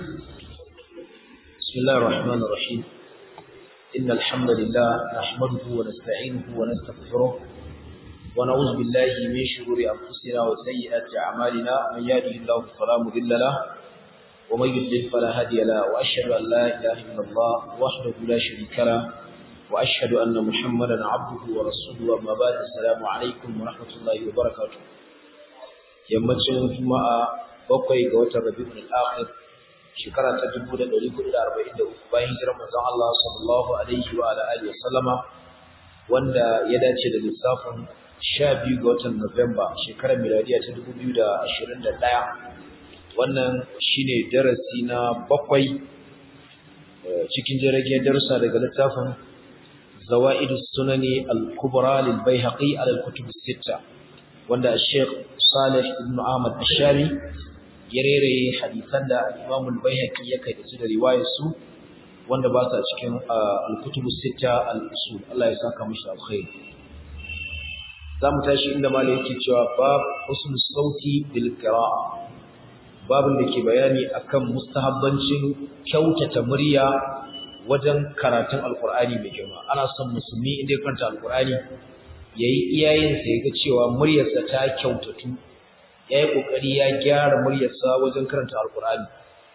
بسم الله الرحمن الرحيم إن الحمد لله نحمده ونستعينه ونستغفره ونعوذ بالله من شرور أنفسنا وسيئات أعمالنا من يهده الله فلا مضل له ومن يضلل فلا هادي له وأشهد أن لا إله إلا الله وحده لا شريك له وأشهد أن محمدا عبده ورسوله أما بعد السلام عليكم ورحمة الله وبركاته yammacin juma'a bakwai ga watan rabi'ul akhir shekara ta 1443 bayan hijirar manzon Allah sallallahu alaihi wa alihi wa sallama wanda ya dace da lissafin 12 ga watan Nuwamba shekarar miladiya ta 2021 wannan shine darasi na bakwai cikin jirage darussa daga littafin Zawaidus Sunani al-Kubra lil Baihaqi ala al-Kutub as-Sittah wanda Sheikh Salih ibn Ahmad Ashami ya reraye hadisan da Imam al-Baihaqi ya kai da su da riwayar su wanda ba su a cikin al-Kutub as-Sittah al-Usul Allah ya saka mishi alkhair zamu tashi inda malai yake cewa bab husn sauti bil qira'a babin da ke bayani akan mustahabbancin kyautata murya wajen karatun alqur'ani mai girma ana son musulmi inda ya karanta alqur'ani yayi iyayensa yaga cewa muryarsa ta kyautatu yayi kokari ya gyara muryarsa wajen karanta alqur'ani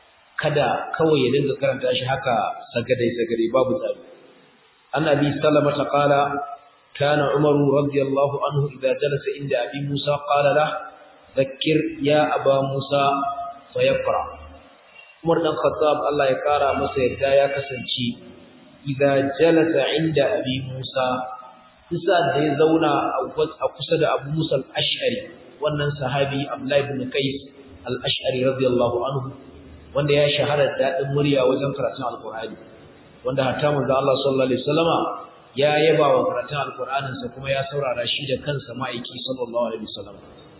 kada kawai ya dinga karanta shi haka sagadai sagadai babu tsari annabi sallama ta qala kana umaru radiyallahu anhu idza jalasa inda abi musa qala la dhakkir ya aba musa fayaqra umar dan khattab Allah ya kara masa yadda ya kasance idza jalasa inda abi musa Isa da ya zauna a kusa da Abu Musa al-Ash'ari wannan sahabi Abdullah ibn Qais al-Ash'ari radiyallahu anhu wanda ya shahara dadin murya wajen karatun Al-Qur'ani wanda hatta manzo Allah sallallahu alaihi wasallama ya yaba wa karatun Al-Qur'anin sa kuma ya saurara shi da kansa ma'aiki sallallahu alaihi wasallam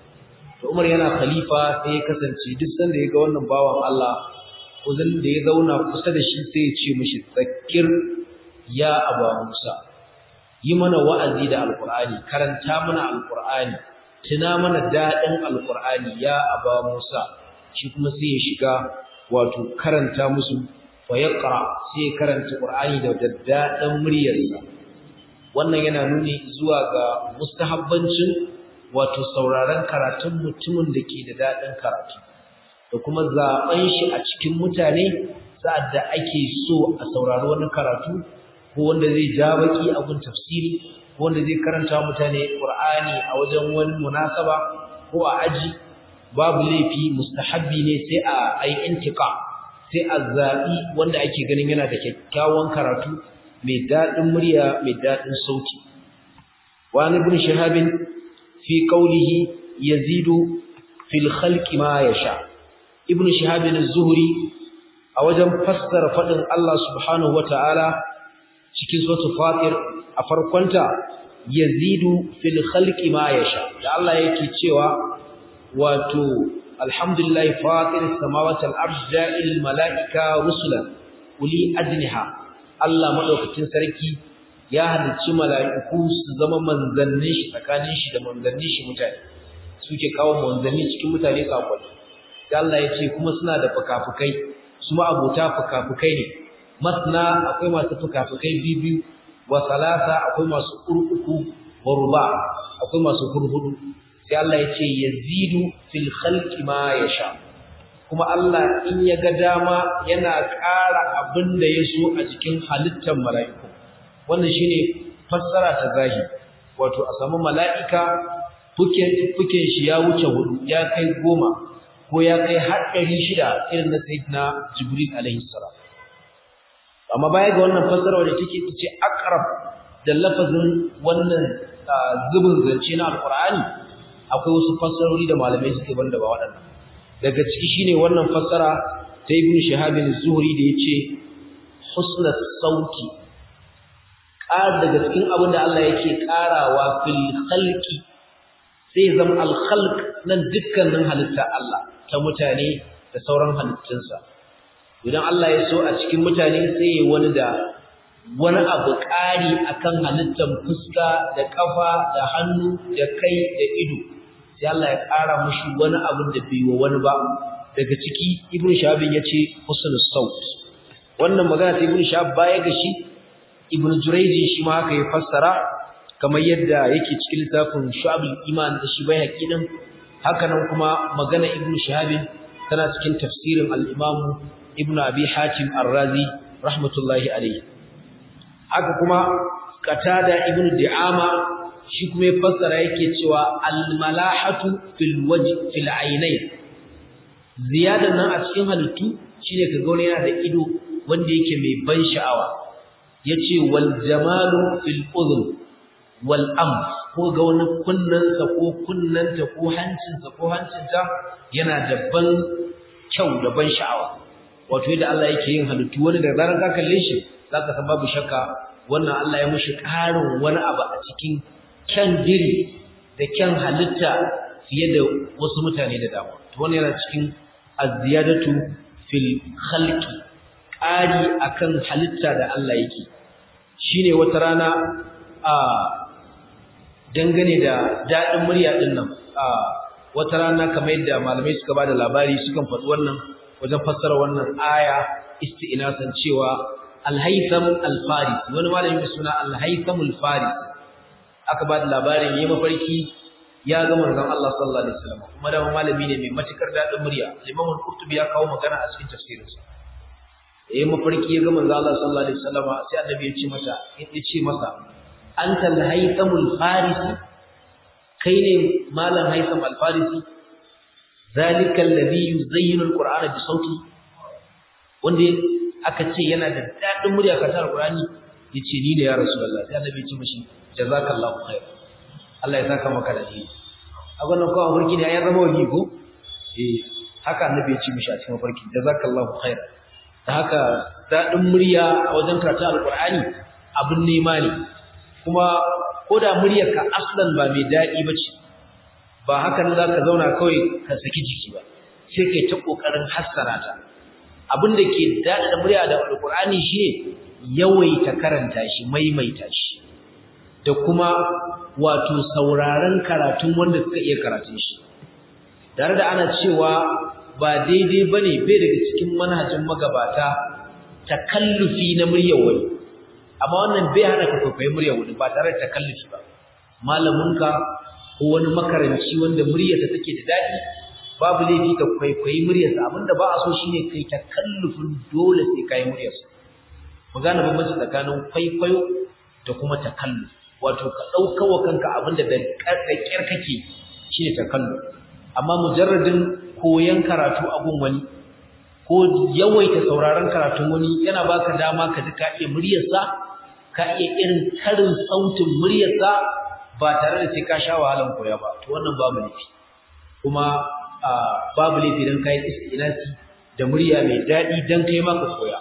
to Umar yana khalifa sai ya kasance duk sanda ya ga wannan bawan Allah ko da ya zauna kusa da shi sai ya ce mishi zakir ya Abu Musa yi mana wa'azi da alƙur'ani karanta mana alƙur'ani tuna mana daɗin alƙur'ani ya aba musa shi kuma sai ya shiga wato karanta musu fa yaqra sai ya karanta qur'ani da daddaɗin muryarsa wannan yana nuni zuwa ga mustahabbancin wato sauraron karatun mutumin da ke da daɗin karatu da kuma zaɓen shi a cikin mutane sa'ad da ake so a saurari wani karatu ko wanda zai ja baki a gun tafsiri ko wanda zai karanta mutane Qur'ani a wajen wani munasaba ko a aji babu laifi mustahabbi ne sai a ai intiqa sai a zabi wanda ake ganin yana da kyakkyawan karatu mai dadin murya mai dadin sauti wa ibn shihab fi qawlihi yazidu fil khalqi ma yasha ibn shihab az-zuhri a wajen fassara fadin Allah subhanahu wataala cikin suratul fatir a farkonta yazidu fil khalqi ma yasha da Allah yake cewa wato alhamdulillahi fatir samawati wal ardi ja'il malaika rusulan uli ajniha Allah madaukakin sarki ya halicci mala'iku su zama manzannin shi tsakanin shi da manzannin shi mutane suke kawo manzanni cikin mutane sakon da Allah ya ce kuma suna da fukafukai su ma abota fukafukai ne masna akwai masu fukafukai biyu wa salasa akwai masu uku wa ruba akwai masu hurhudu sai Allah ya ce yazidu fil khalqi ma yasha kuma Allah in ya ga dama yana ƙara abin da ya so a cikin halittar mala'iku wannan shine fassara ta zahiri wato a samu mala'ika fuken fuken shi ya wuce hudu ya kai goma ko ya kai har ɗari shida irin na sayyidina Jibril alaihi salam amma baya ga wannan fassara wadda take ce aqrab da lafazin wannan zubin zance na alqur'ani akwai wasu fassarori da malamai suke banda ba waɗannan daga ciki shine wannan fassara ta ibn shihab az-zuhri da yace husna sauti ƙar daga cikin abin da Allah yake ƙarawa fil khalqi sai zama al khalq nan dukkanin halitta Allah ta mutane da sauran halittunsa idan Allah ya so a cikin mutane sai ya wani da wani abu ƙari akan halittar fuska da ƙafa da hannu da kai da ido sai Allah ya ƙara mushi wani abin da bai wa wani ba daga ciki ibn shahabin yace husnul saut wannan magana ta ibn shahab baya ga shi ibn jurayji shi ma haka ya fassara kamar yadda yake cikin littafin shu'abul iman da shi bai haƙiƙin haka nan kuma magana ibn shahabin tana cikin tafsirin al-imam ibn abi hatim ar-razi rahmatullahi alayhi haka kuma qatada ibn di'ama shi kuma ya fassara yake cewa al-malahatu fil wajh fil aynayn ziyadan nan a cikin halittu shine kaga wani yana da ido wanda yake mai ban sha'awa yace wal jamalu fil udhun wal am ko ga wani kunnansa ko kunnanta ko hancinsa ko hancinta yana da ban kyau da ban sha'awa wato yadda Allah yake yin halittu wani da zaran ka kalle shi zaka san babu shakka wannan Allah ya mushi ƙarin wani abu a cikin kyan diri da kyan halitta fiye da wasu mutane da dama to wannan yana cikin az-ziyadatu fil khalqi ƙari akan halitta da Allah yake shine wata rana a dangane da daɗin murya ɗin nan a wata rana kamar yadda malamai suka ba da labari sukan faɗi wannan wajen fassara wannan aya isti'inasan cewa alhaitham alfaris wani malami mai suna alhaitham alfaris aka ba da labarin yayi mafarki ya ga manzon Allah sallallahu alaihi wasallam kuma da malami ne mai matukar daɗin murya Imam al-Qurtubi ya kawo magana a cikin tafsirinsa yayi mafarki ya ga manzon Allah sallallahu alaihi wasallam sai annabi ya ce masa ya ce masa anta al-haythamul farisi kai ne malam haytham al-farisi zalika alladhi yuzayyinu al-qur'ana bi sauti wanda aka ce yana da dadin murya ka ta al-qur'ani yace ni ne ya rasulullah sai annabi ya ce mishi jazakallahu khair Allah ya saka maka da shi abin nan kawai farki ne ya zama wali ko eh haka annabi ya ce mishi a cikin farki jazakallahu khair da haka dadin murya a wajen karatu al-qur'ani abin nema ne kuma ko da muryarka aslan ba mai daɗi ba ce ba haka nan za ka zauna kawai ka saki jiki ba sai kai ta ƙoƙarin hassana ta abin da ke daɗa da murya da alƙur'ani shi ne yawaita karanta shi maimaita shi da kuma wato sauraron karatun wanda suka iya karatun shi tare da ana cewa ba daidai ba ne bai daga cikin manhajin magabata takallufi na muryar wani amma wannan bai hana ka kwaikwayi muryar wani ba tare da takallufi ba malaminka ko wani makaranci wanda muryarsa take da daɗi babu laifi ka kwaikwayi muryarsa abinda ba a so shine kai takallufin dole sai kai muryarsa mu gane bambanci tsakanin kwaikwayo da kuma takalluf wato ka ɗauka wa kanka abinda da ƙyar kake shine takalluf amma mujarradin koyan karatu a gun wani ko yawaita sauraron karatun wani yana baka dama ka ji ka iya muryarsa ka iya irin karin sautin muryarsa ba tare da sai ka sha wahalan koya ba to wannan babu laifi kuma babu laifi dan kai istinasi da murya mai dadi dan kai ma ka koya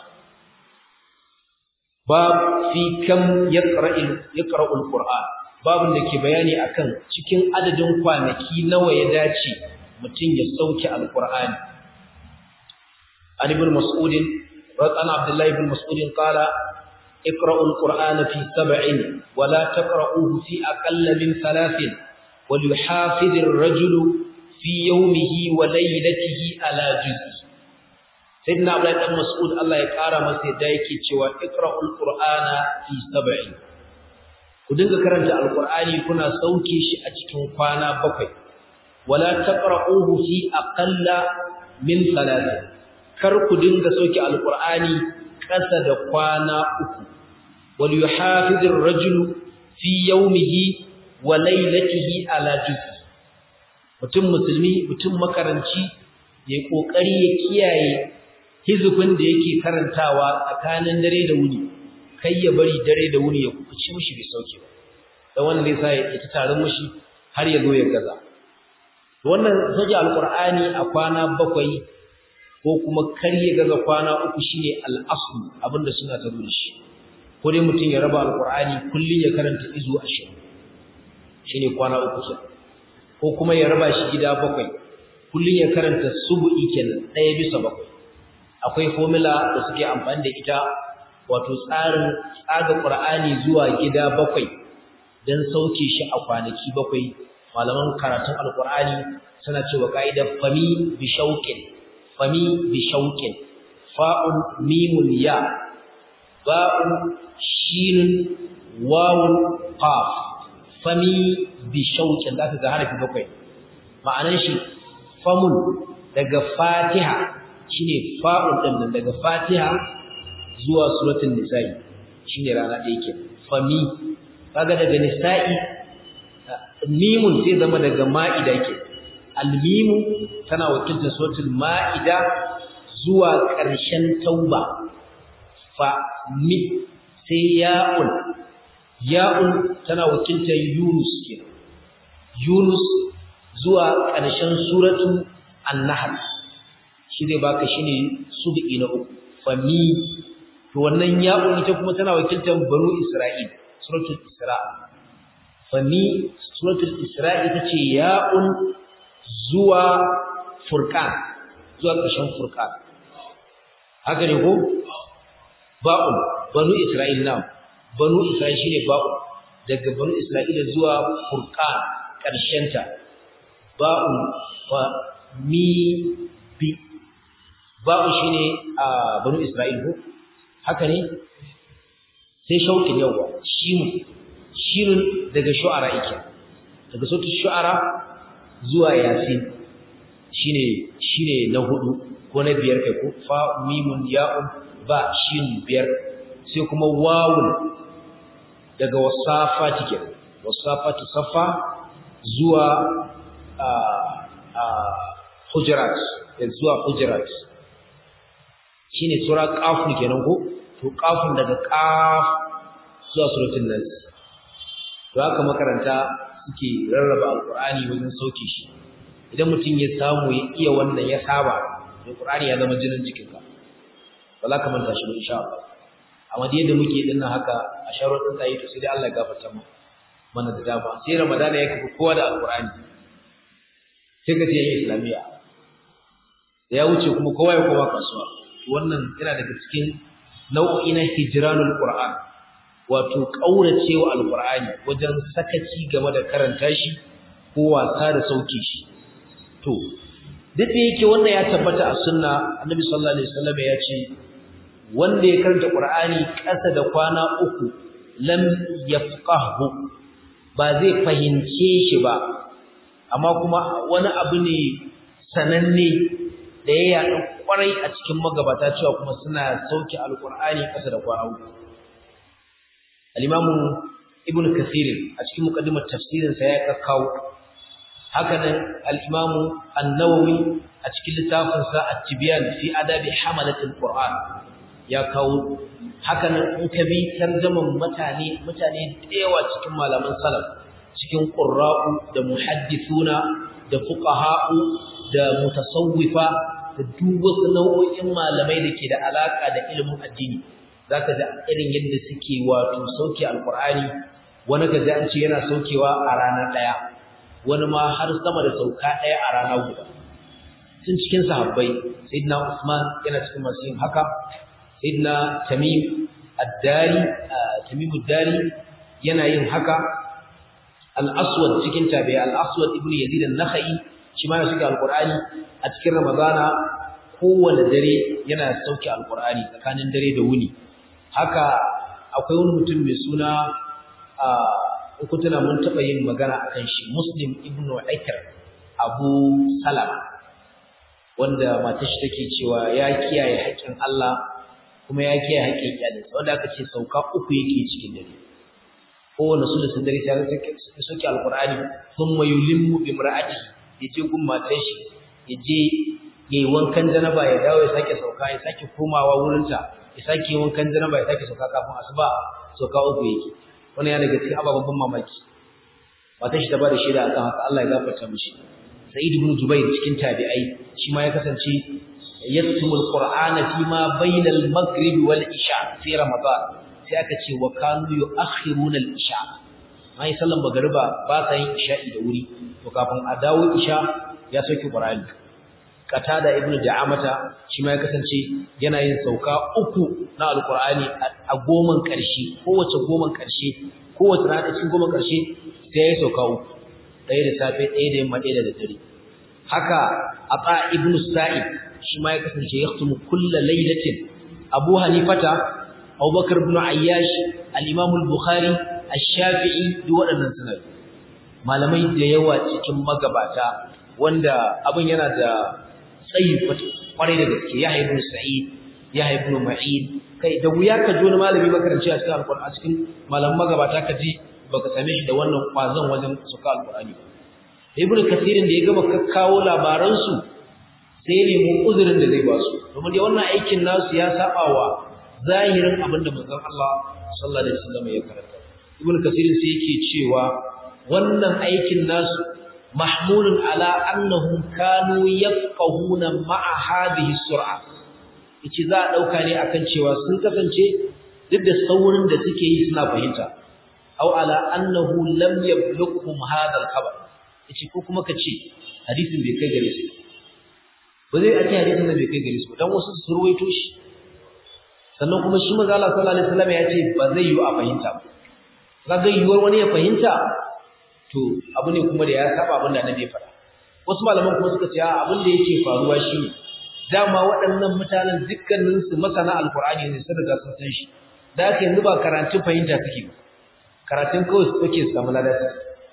bab fi kam yaqra'u yaqra'u alquran babun da ke bayani akan cikin adadin kwanaki nawa ya dace mutum ya sauke alqur'ani an ibn mas'ud radana abdullahi ibn mas'ud qala اقرأوا القرآن في سبع ولا تقرؤوه في أقل من ثلاث وليحافظ الرجل في يومه وليلته على جزء سيدنا عبد الله بن مسعود الله يقرا masa yadda yake cewa iqra'ul qur'ana fi sab'in ku dinga karanta alqur'ani kuna sauke shi a cikin kwana bakwai wala taqra'uhu fi aqalla min thalathin kar ku dinga sauke alqur'ani kasa da kwana uku وليحافظ الرجل في يومه وليلته على جزء mutum musulmi mutum makaranci ya kokari ya kiyaye hizubin da yake karantawa tsakanin dare da wuni kai ya bari dare da wuni ya kuci mishi bai sauke ba dan wannan zai sa ya ta tarin mishi har ya zo ya gaza wannan sauke alqur'ani a kwana bakwai ko kuma kar ya gaza kwana uku shine al-asl abinda suna ta da shi ko dai mutum ya raba alqur'ani kullun ya karanta izu 20 shine kwana uku ke ko kuma ya raba shi gida bakwai kullun ya karanta subu'i kenan ɗaya bisa bakwai akwai formula da suke amfani da ita wato tsarin tsaga qur'ani zuwa gida bakwai dan sauke shi a kwanaki bakwai malaman karatun alqur'ani suna cewa ka'idar fami bi shauqin fami bi shauqin fa'un mimun ya ba'un shinun wawun qaf fami bi shauqin da ka ga harafi bakwai ma'anar shi famun daga fatiha shine fa'un din nan daga fatiha zuwa suratul nisa'i shine rana ɗaya ke fami kaga daga nisa'i mimun sai zama daga ma'ida ke almimu tana wakiltar suratul ma'ida zuwa ƙarshen tauba fa mi sai ya'un ya'un tana wakiltar yunus ke yunus zuwa ƙarshen suratul an-nahl shi zai baka shine sub'i na uku fa mi to wannan ya'un ita kuma tana wakiltar banu isra'il suratul isra fa mi suratul isra ita ce ya'un zuwa furqan zuwa ƙarshen furqan haka ne ko ba'un banu isra'il na banu isra'il shine ba'un daga banu isra'ila zuwa furqan ƙarshen ta ba'un fa mi bi ba'un shine a banu isra'il ko haka ne sai shauƙin yawa shimu shirin daga shu'ara yake daga sautin shu'ara zuwa yasin shine shine na hudu ko na biyar kai ko fa mimun ya'un ba shin biyar sai kuma wawun daga wasafati kenan wasafati safa zuwa a a hujurat zuwa hujurat shine sura qaf kenan ko to qafun daga qaf zuwa suratul nas to haka makaranta suke rarraba alqur'ani wajen sauke shi idan mutum ya samu ya iya wannan ya saba alqur'ani ya zama jinin jikinka ba za ka manta shi ba insha Allah amma da yadda muke din nan haka a sharuɗin tsayi to sai dai Allah ya gafarta mu mana da dama sai ramadana ya kafa kowa da alqur'ani sai ka ce yin islamiyya da ya wuce kuma kowa ya koma kasuwa wannan yana daga cikin nau'i na hijranul qur'an wato kauracewa alqur'ani wajen sakaci game da karanta shi ko wasa da sauke shi to duk da yake wannan ya tabbata a sunna annabi sallallahu alaihi wasallam ya ce wanda ya karanta qur'ani ƙasa da kwana uku lam yafqahu ba zai fahimce shi ba amma kuma wani abu ne sananne da ya yaɗu kwarai a cikin magabata cewa kuma suna sauke alqur'ani ƙasa da kwana uku al-imamu ibnu kathir a cikin muqaddimar tafsirin sa ya kakkawo haka nan al-imamu an-nawawi a cikin littafin sa at-tibyan fi adabi hamalatil qur'an ya kawo haka nan in ka bi tarjaman mutane mutane da yawa cikin malaman salaf cikin qurra'u da muhaddithuna da fuqaha'u da mutasawwifa da duk wasu nau'o'in malamai da ke da alaka da ilimin addini zaka ga irin yadda suke wato sauke alqur'ani wani kaji an ce yana saukewa a rana daya wani ma har sama da sauka daya a rana guda tun cikin sahabbai sayyidina Usman yana cikin masu yin haka sayyidina Tamim ad-Dari Tamim ad-Dari yana yin haka al-Aswad cikin tabi'a al-Aswad ibn Yazid an-Nakhai shi ma ya shiga alqur'ani a cikin Ramadana kowane dare yana sauke alqur'ani tsakanin dare da wuni haka akwai wani mutum mai suna a uku tana mun taɓa yin magana akan shi Muslim ibn Aikar Abu Salama wanda matar shi take cewa ya kiyaye haƙƙin Allah kuma ya kiyaye haƙƙin iyalinsa wanda aka ce sauka uku yake cikin dare kowane su da sun dare sai ya soke alqur'ani thumma yulimmu bi imra'atihi yaje gun matar shi yaje yayi wankan janaba ya dawo ya sake sauka ya sake komawa wurinta ya sake wankan janaba ya sake sauka kafin asuba sauka uku yake wannan ya daga cikin ababen ban mamaki matar shi ta bada shaida akan haka Allah ya gafarta mishi Sa'id ibn Jubair cikin tabi'ai shi ma ya kasance yaktumul qur'ana fi ma bainal maghrib wal isha fi ramadan sai aka ce wa kanu yu'akhiruna al isha mai sallan magriba ba sa yin isha'i da wuri to kafin a dawo isha ya sauke qur'ani qatada ibn da'amata shi ma ya kasance yana yin sauka uku na alqur'ani a goman karshe kowace goman karshe kowace rana cikin goman karshe sai ya sauka uku ɗaya da safe ɗaya da yamma ɗaya da daddare haka ata ibn sa'id shi ma ya kasance yaktumu kulla lailatin Abu Hanifata Abubakar ibn Ayyash al-Imam al-Bukhari ash-Shafi'i duk waɗannan suna malamai da yawa cikin magabata wanda abin yana da tsayi kwarai da gaske Yahya ibn Sa'id Yahya ibn Ma'in kai da wuya ka ji wani malami makaranci a cikin alƙur'ani a cikin malaman magabata ka ji baka same shi da wannan kwazon wajen suka alƙur'ani ba Ibn Kathirin da ya gama kakkawo labaran su sai ne mu uzurin da zai ba su domin da wannan aikin nasu ya saba wa zahirin abin da manzon Allah sallallahu alaihi wasallam ya karanta Ibn Kathirin sai yake cewa wannan aikin nasu mahmulun ala annahum kanu yafqahuna ma'a hadhihi sur'a yace za a dauka ne akan cewa sun kasance duk da saurin da suke yi suna fahimta aw ala annahu lam yablughuhum hadha al-khabar yace ko kuma kace hadisin bai kai gare su ba zai ake hadisin da bai kai gare su dan wasu su ruwaito shi sannan kuma shi manzo Allah sallallahu alaihi wasallam ya ce ba zai yi a fahimta ba kaga yiwuwar wani ya fahimta to abu ne kuma da ya saba abin da annabi ya faɗa wasu malaman kuma suka ce abin da yake faruwa shine dama waɗannan mutanen dukkanin su masana alqur'ani ne sun riga sun san shi da haka yanzu ba karatun fahimta suke ba karatun kawai suke su samu ladata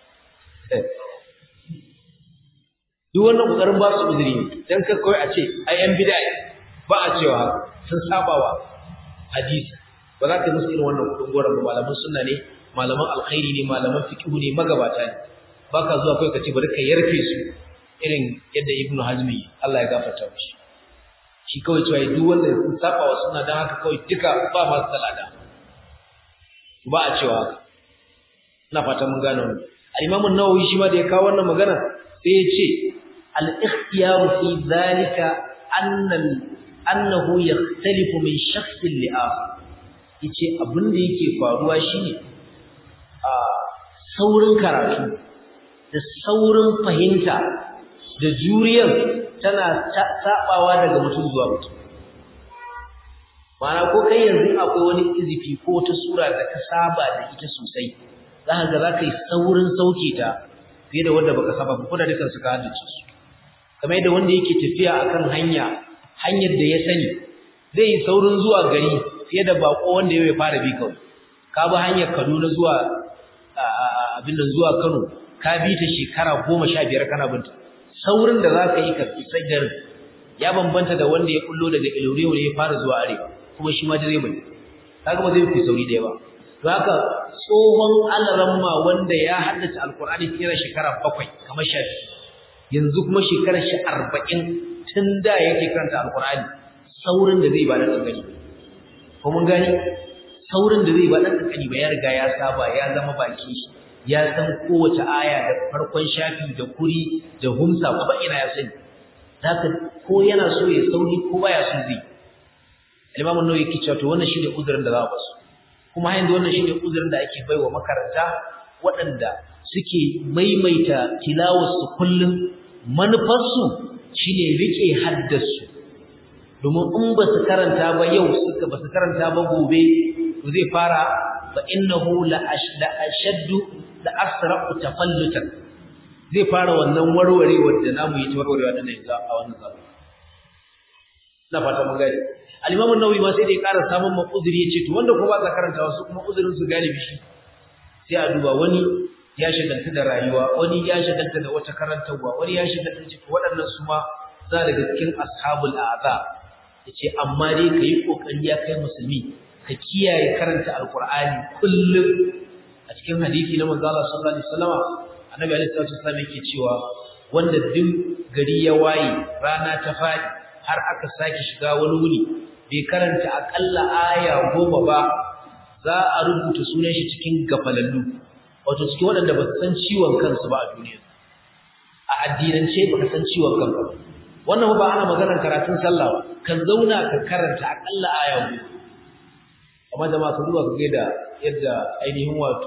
duk wannan kokarin ba su uzuri ne dan ka kawai a ce ai yan bid'a ba a cewa sun sabawa hadisi ba za ka musu irin wannan kudin goron ba malaman sunna ne malaman alkhairi ne malaman fiqh ne magabata ne baka zuwa kai ka ce bari ka yarfe su irin yadda ibnu hazmi Allah ya gafarta mishi shi kawai cewa duk wanda sun saba wa sunna dan haka kawai duka ba ma salada ba a cewa haka ina fata mun gane wannan al-imam an-nawawi shi ma da ya kawo wannan magana sai ya ce al-ikhtiyaru fi dhalika anna annahu yakhtalifu min shakhsin li akhar yace abin da yake faruwa shine a saurin karatu da saurin fahimta da juriyar tana sabawa daga mutum zuwa mutum Mana ko kai yanzu akwai wani izifi ko wata sura da ka saba da ita sosai za ka ga za ka yi saurin sauke ta fiye da wanda baka saba ba ko da dukan su ka haddace su kamar yadda wanda yake tafiya akan hanya hanyar da ya sani zai yi saurin zuwa gari fiye da bako wanda ya fara bi kawai ka bi hanyar Kaduna zuwa abin da zuwa Kano ka bi ta shekara goma sha biyar kana binta saurin da za ka yi ka isa garin ya bambanta da wanda ya kullo daga Ilore wanda ya fara zuwa arewa kuma shi ma direba ne kaga ba zai fi sauri da yawa to haka tsohon alaramma wanda ya haddace alkur'ani fiye shekara bakwai kamar shafi yanzu kuma shekarar shi arba'in tun da yake karanta alkur'ani saurin da zai ba da kankani ko mun gani saurin da zai ba da kankani ba ya riga ya saba ya zama baki shi ya san kowace aya da farkon shafi da kuri da humsa kuma ina ya sani zaka ko yana so ya sauri ko baya so zai Imam an-Nawawi yake cewa to wannan shine uzurin da za a basu kuma har yanzu wannan shine uzurin da ake baiwa makaranta waɗanda suke maimaita tilawarsu kullum manufarsu shine rike haddasu domin in ba su karanta ba yau suka ba su karanta ba gobe to zai fara fa innahu la ashaddu la asra'u tafallutan zai fara wannan warwarewar da namu yi ta warwarewa da nan yanzu a wannan zamani na fata mun gani al-imam an-nawawi ma sai da ya ƙara samun mafuzuri yace to wanda ko ba ka karanta wasu kuma uzurin su galibi shi sai a duba wani ya shagalta da rayuwa wani ya shagalta da wata karantarwa wani ya shagalta da waɗannan su ma za daga cikin ashabul a'za yace amma dai kai kokari ya kai musulmi ka kiyaye karanta alqur'ani kullum a cikin hadisi na manzo Allah sallallahu alaihi wasallam annabi alaihi salatu wasallam yake cewa wanda duk gari ya waye rana ta fadi har aka sake shiga wani wuni bai karanta akalla aya goma ba za a rubuta sunan shi cikin gafalallu wato cikin waɗanda ba su san ciwon kansu ba a duniya a addinance ba ka san ciwon kanka ba wannan ba ana maganar karatun sallah ba kan zauna ka karanta akalla aya goma amma jama'a ka duba ka ga da yadda ainihin wato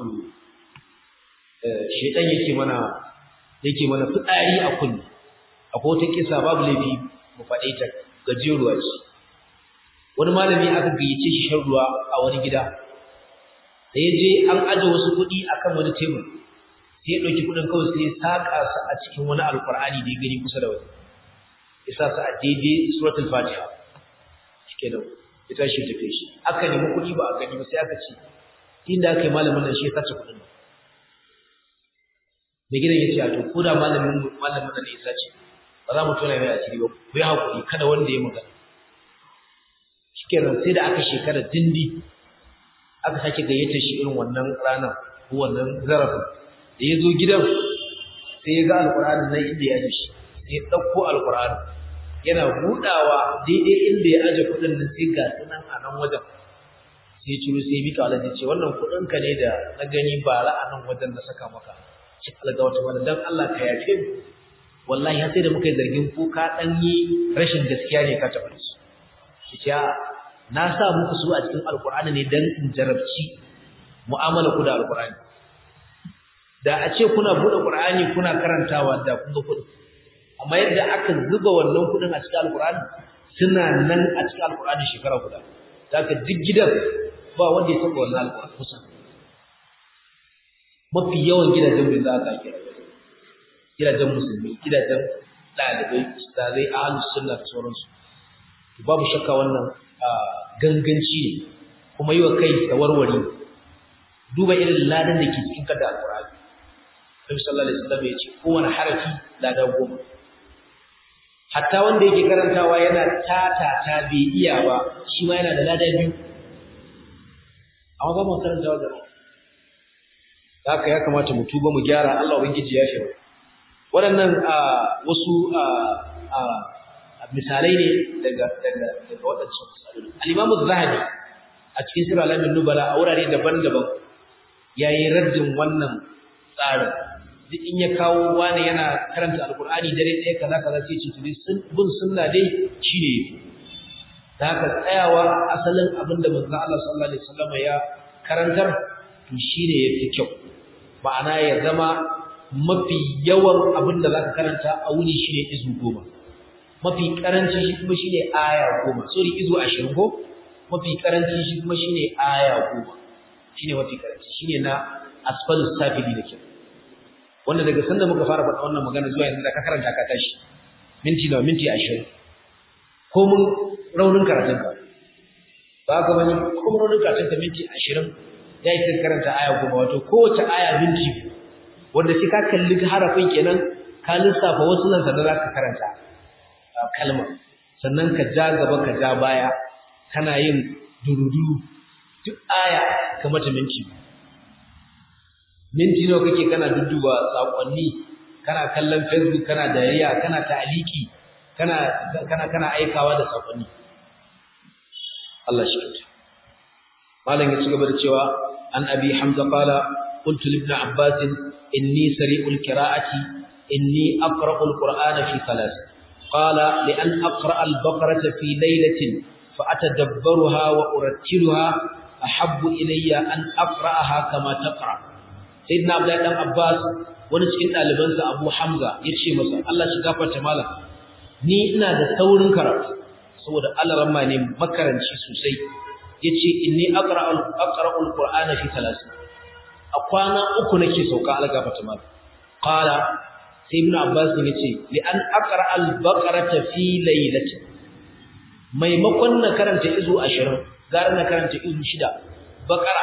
shedan yake mana yake mana fitsari a kunni akwai wata kisa babu laifi mu faɗe ta gajeruwa ce wani malami aka gayyace shi shan ruwa a wani gida da ya je an aje wasu kuɗi akan wani tebur sai ya ɗauki kuɗin kawai sai ya saƙa su a cikin wani alƙur'ani da ya gani kusa da wani isa su a daidai suratul fatiha shike da ita shi tafi shi aka nemi kuɗi ba a gani ba sai aka ce inda aka yi malamin nan shi ya sace kuɗin nan da gidan ya ce a to ko da malamin malamin nan ya sace ba za mu tona mai asiri ba ku yi haƙuri kada wanda ya magana shikenan sai da aka shekara dindi aka sake gayyata shi irin wannan ranar ko wannan zarafin da ya zo gidan sai ya ga alƙur'ani nan inda ya aje shi sai ya ɗauko alƙur'ani yana buɗawa daidai inda ya aje kuɗin nan sai ga sunan a nan wajen sai ya ciro sai ya mika alaji ce wannan kuɗin ka ne da na gani bara a nan wajen na saka maka shi alga wata wani dan Allah ka yafe mu wallahi har sai da muka yi zargin ko ka ɗan yi rashin gaskiya ne ka taɓa su ce na sa muku su a cikin alkur'ani ne dan in jarabci mu'amala ku da alkur'ani da a ce kuna bude qur'ani kuna karantawa da kun ga kudi amma yadda aka zuba wannan kudin a cikin alkur'ani suna nan a cikin alkur'ani shekara guda daga duk gidan ba wanda ya taba wannan alkur'ani kusa mafi yawan gidajen bin za ka kira gidajen musulmi gidajen ɗalibai ustazai ahlus sunna da sauransu babu shakka wannan ganganci ne kuma yi wa kai da warware duba irin ladan da ke cikin kada alƙur'ani Nabi sallallahu alaihi wasallam ya ce kowane harafi lada goma hatta wanda yake karantawa yana tata ta bai iya ba shi ma yana da lada biyu amma ba mu karantawa gaba haka ya kamata mu tuba mu gyara Allah ubangiji ya shi waɗannan wasu misalai ne daga daga daga waɗancan misalai al-Imam az-Zahabi a cikin Sirr al-Alamin Nubala a wurare daban-daban yayi raddin wannan tsarin duk in ya kawo wani yana karanta alkur'ani dare ɗaya kaza kaza sai ce tuni sun bin sunna dai shine da haka tsayawa asalin abin da manzon Allah sallallahu alaihi wasallam ya karantar to shine yafi kyau ma'ana ya zama mafi yawan abin da zaka karanta a wuni shine izu goma mafi karanci shi kuma shine aya goma sorry izu ashirin ko mafi karanci shi kuma shine aya goma shine mafi karanci shine na asfalus safili da kyau wanda daga sanda muka fara faɗa wannan magana zuwa yanzu da ka karanta ka tashi minti nawa minti ashirin ko mun raunin karatun ka ba ka bane ko mun raunin karatun ka minti ashirin ya yi karanta aya goma wato kowace aya minti wanda sai ka kalli harafin kenan ka lissafa wasu nan sannan za ka karanta kalma sannan ka ja gaba ka ja baya kana yin durudu duk aya ka mata minti minti nawa kake kana dudduba sakonni kana kallon facebook kana dariya kana ta'aliki kana kana kana aikawa da sakonni Allah shi kyauta malam ya ci gaba da cewa an abi hamza qala qultu li ibn abbas inni sari'ul qira'ati inni aqra'u al-qur'ana fi thalath qala li an aqra'a al-baqarata fi laylatin fa atadabbaruha wa urattiluha ahabbu ilayya an aqra'aha kama taqra' sayyidina abdullahi dan abbas wani cikin ɗalibansa abu hamza ya ce masa allah shi gafarta malam ni ina da saurin karatu saboda allah ramma ne makaranci sosai ya ce inni aqra'ul qur'ana fi talatin a kwana uku nake sauka allah gafarta malam qala sai ibn abbas ne yace li an aqra'al baqarata fi laylatin maimakon na karanta izu 20 gara na karanta izu 6 baqara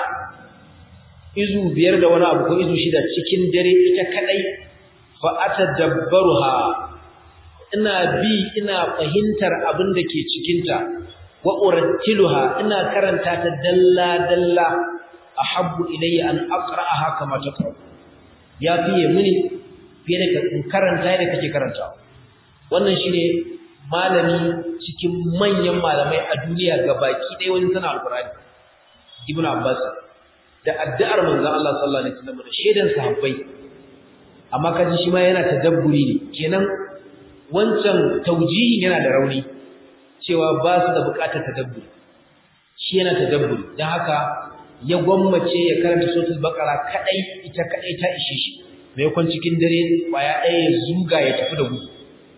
izu biyar da wani abu ko izu shida cikin dare ita kadai fa atadabbaruha ina bi ina fahimtar abin da ke cikin ta wa urattiluha ina karanta ta dalla dalla ahabbu ilayya an aqra'aha kama taqra ya fiye mini fiye da karanta da kake karantawa wannan shine malami cikin manyan malamai a duniya gabaki ɗaya wani sana alqur'ani ibnu abbas da addu'ar manzon Allah sallallahu alaihi wasallam da shedan sahabbai amma kaji shi ma yana tadabburi ne kenan wancan taujihin yana da rauni cewa ba su da bukatar tadabburi shi yana tadabburi dan haka ya gwammace ya karanta suratul baqara kadai ita kadai ta ishe shi mai kwan cikin dare kwaya ɗaya ya zuga ya tafi da gudu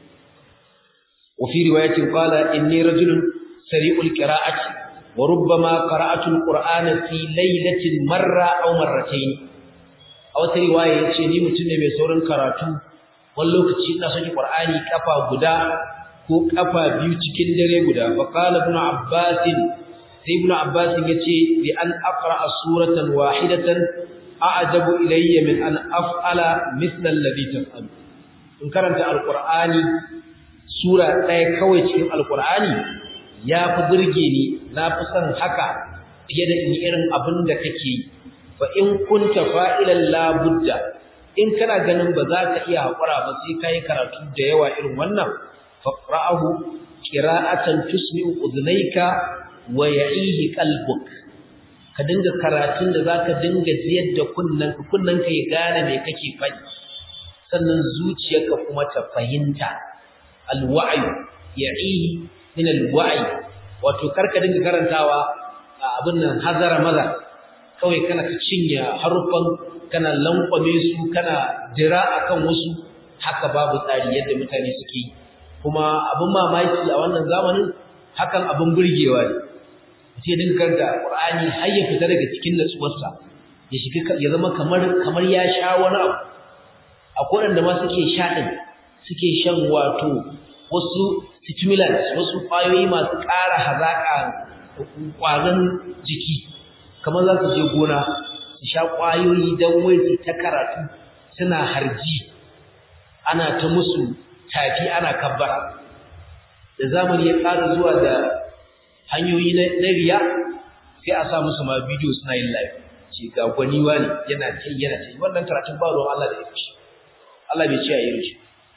wa fi riwayatin qala inni rajulun sari'ul qira'ati وربما قرأت القرآن في ليلة مرة أو مرتين أو رواية yace ni mutum ne mai saurin karatu wani lokaci ina son Qur'ani kafa guda ko kafa biyu cikin dare guda fa qala ibn abbas sai ibn abbas yace bi an aqra suratan wahidatan a'jabu ilayya min an af'ala mithla alladhi taf'alu in karanta alqur'ani sura ɗaya kawai cikin alqur'ani ya fi burge ni na fi son haka fiye da in irin abin da kake yi fa in kunta fa'ilan la budda in kana ganin ba za ka iya haƙura ba sai ka yi karatu da yawa irin wannan faqra'ahu qira'atan tusmi'u udhnayka wa ya'ihi qalbuk ka dinga karatun da zaka dinga jiyar da kunnanka kunnanka ya gane me kake faɗi sannan zuciyarka kuma ta fahimta alwa'yu ya'ihi min alwa'i wato karka dinga karantawa abin nan hazara maza kawai kana ka cinye harufan kana lankwame su kana jira akan wasu haka babu tsari yadda mutane suke kuma abin mamaki a wannan zamanin hakan abin burgewa ne mutum ya dinga karanta Qur'ani har ya fita daga cikin natsuwarsa ya shiga ya zama kamar kamar ya sha wani abu akwai wanda ma suke sha din suke shan wato wasu stimulants wasu kwayoyi masu ƙara hazaƙa ƙwazon jiki kamar za su je gona su sha ƙwayoyi don wai su ta karatu suna harji ana ta musu tafi ana kabbara da zamani ya ƙara zuwa da hanyoyi na riya sai a sa musu ma bidiyo suna yin live ce ga gwaniwa ne yana ta yana ta wannan karatun ba ruwan Allah da ya fi Allah bai ce a yi shi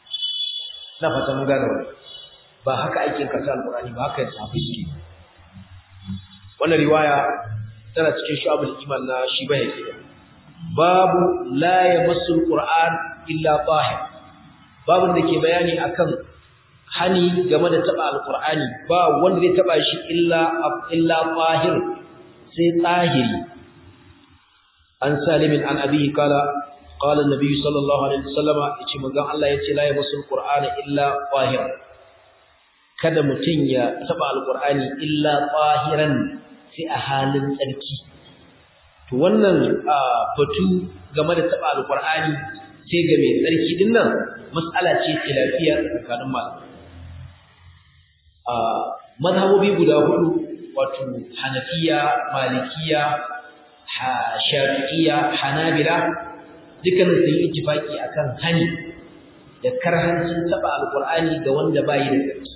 na fata mun gane wannan ba haka aikin karatu alqur'ani ba haka sahabbai suke wannan riwaya tana cikin shu'abul iman na shi bai yake babu la yamassu alquran illa tahir babun da ke bayani akan hani game da taba alqur'ani ba wanda zai taba shi illa illa tahir sai tahiri an salimin an abihi kala qala an-nabi sallallahu alaihi wasallama yace manzon Allah yace la yamassu alqur'ana illa tahir kada mutun ya taba alqur'ani illa tahiran sai a halin tsarki to wannan batu game da taba alqur'ani sai ga mai tsarki din nan mas'ala ce khilafiya tsakanin malamai a mazhabobi guda hudu wato hanafiya malikiya shafi'iyya hanabila dukkan sun yi ittifaki akan hani da karhancin taba alqur'ani ga wanda bai da tsarki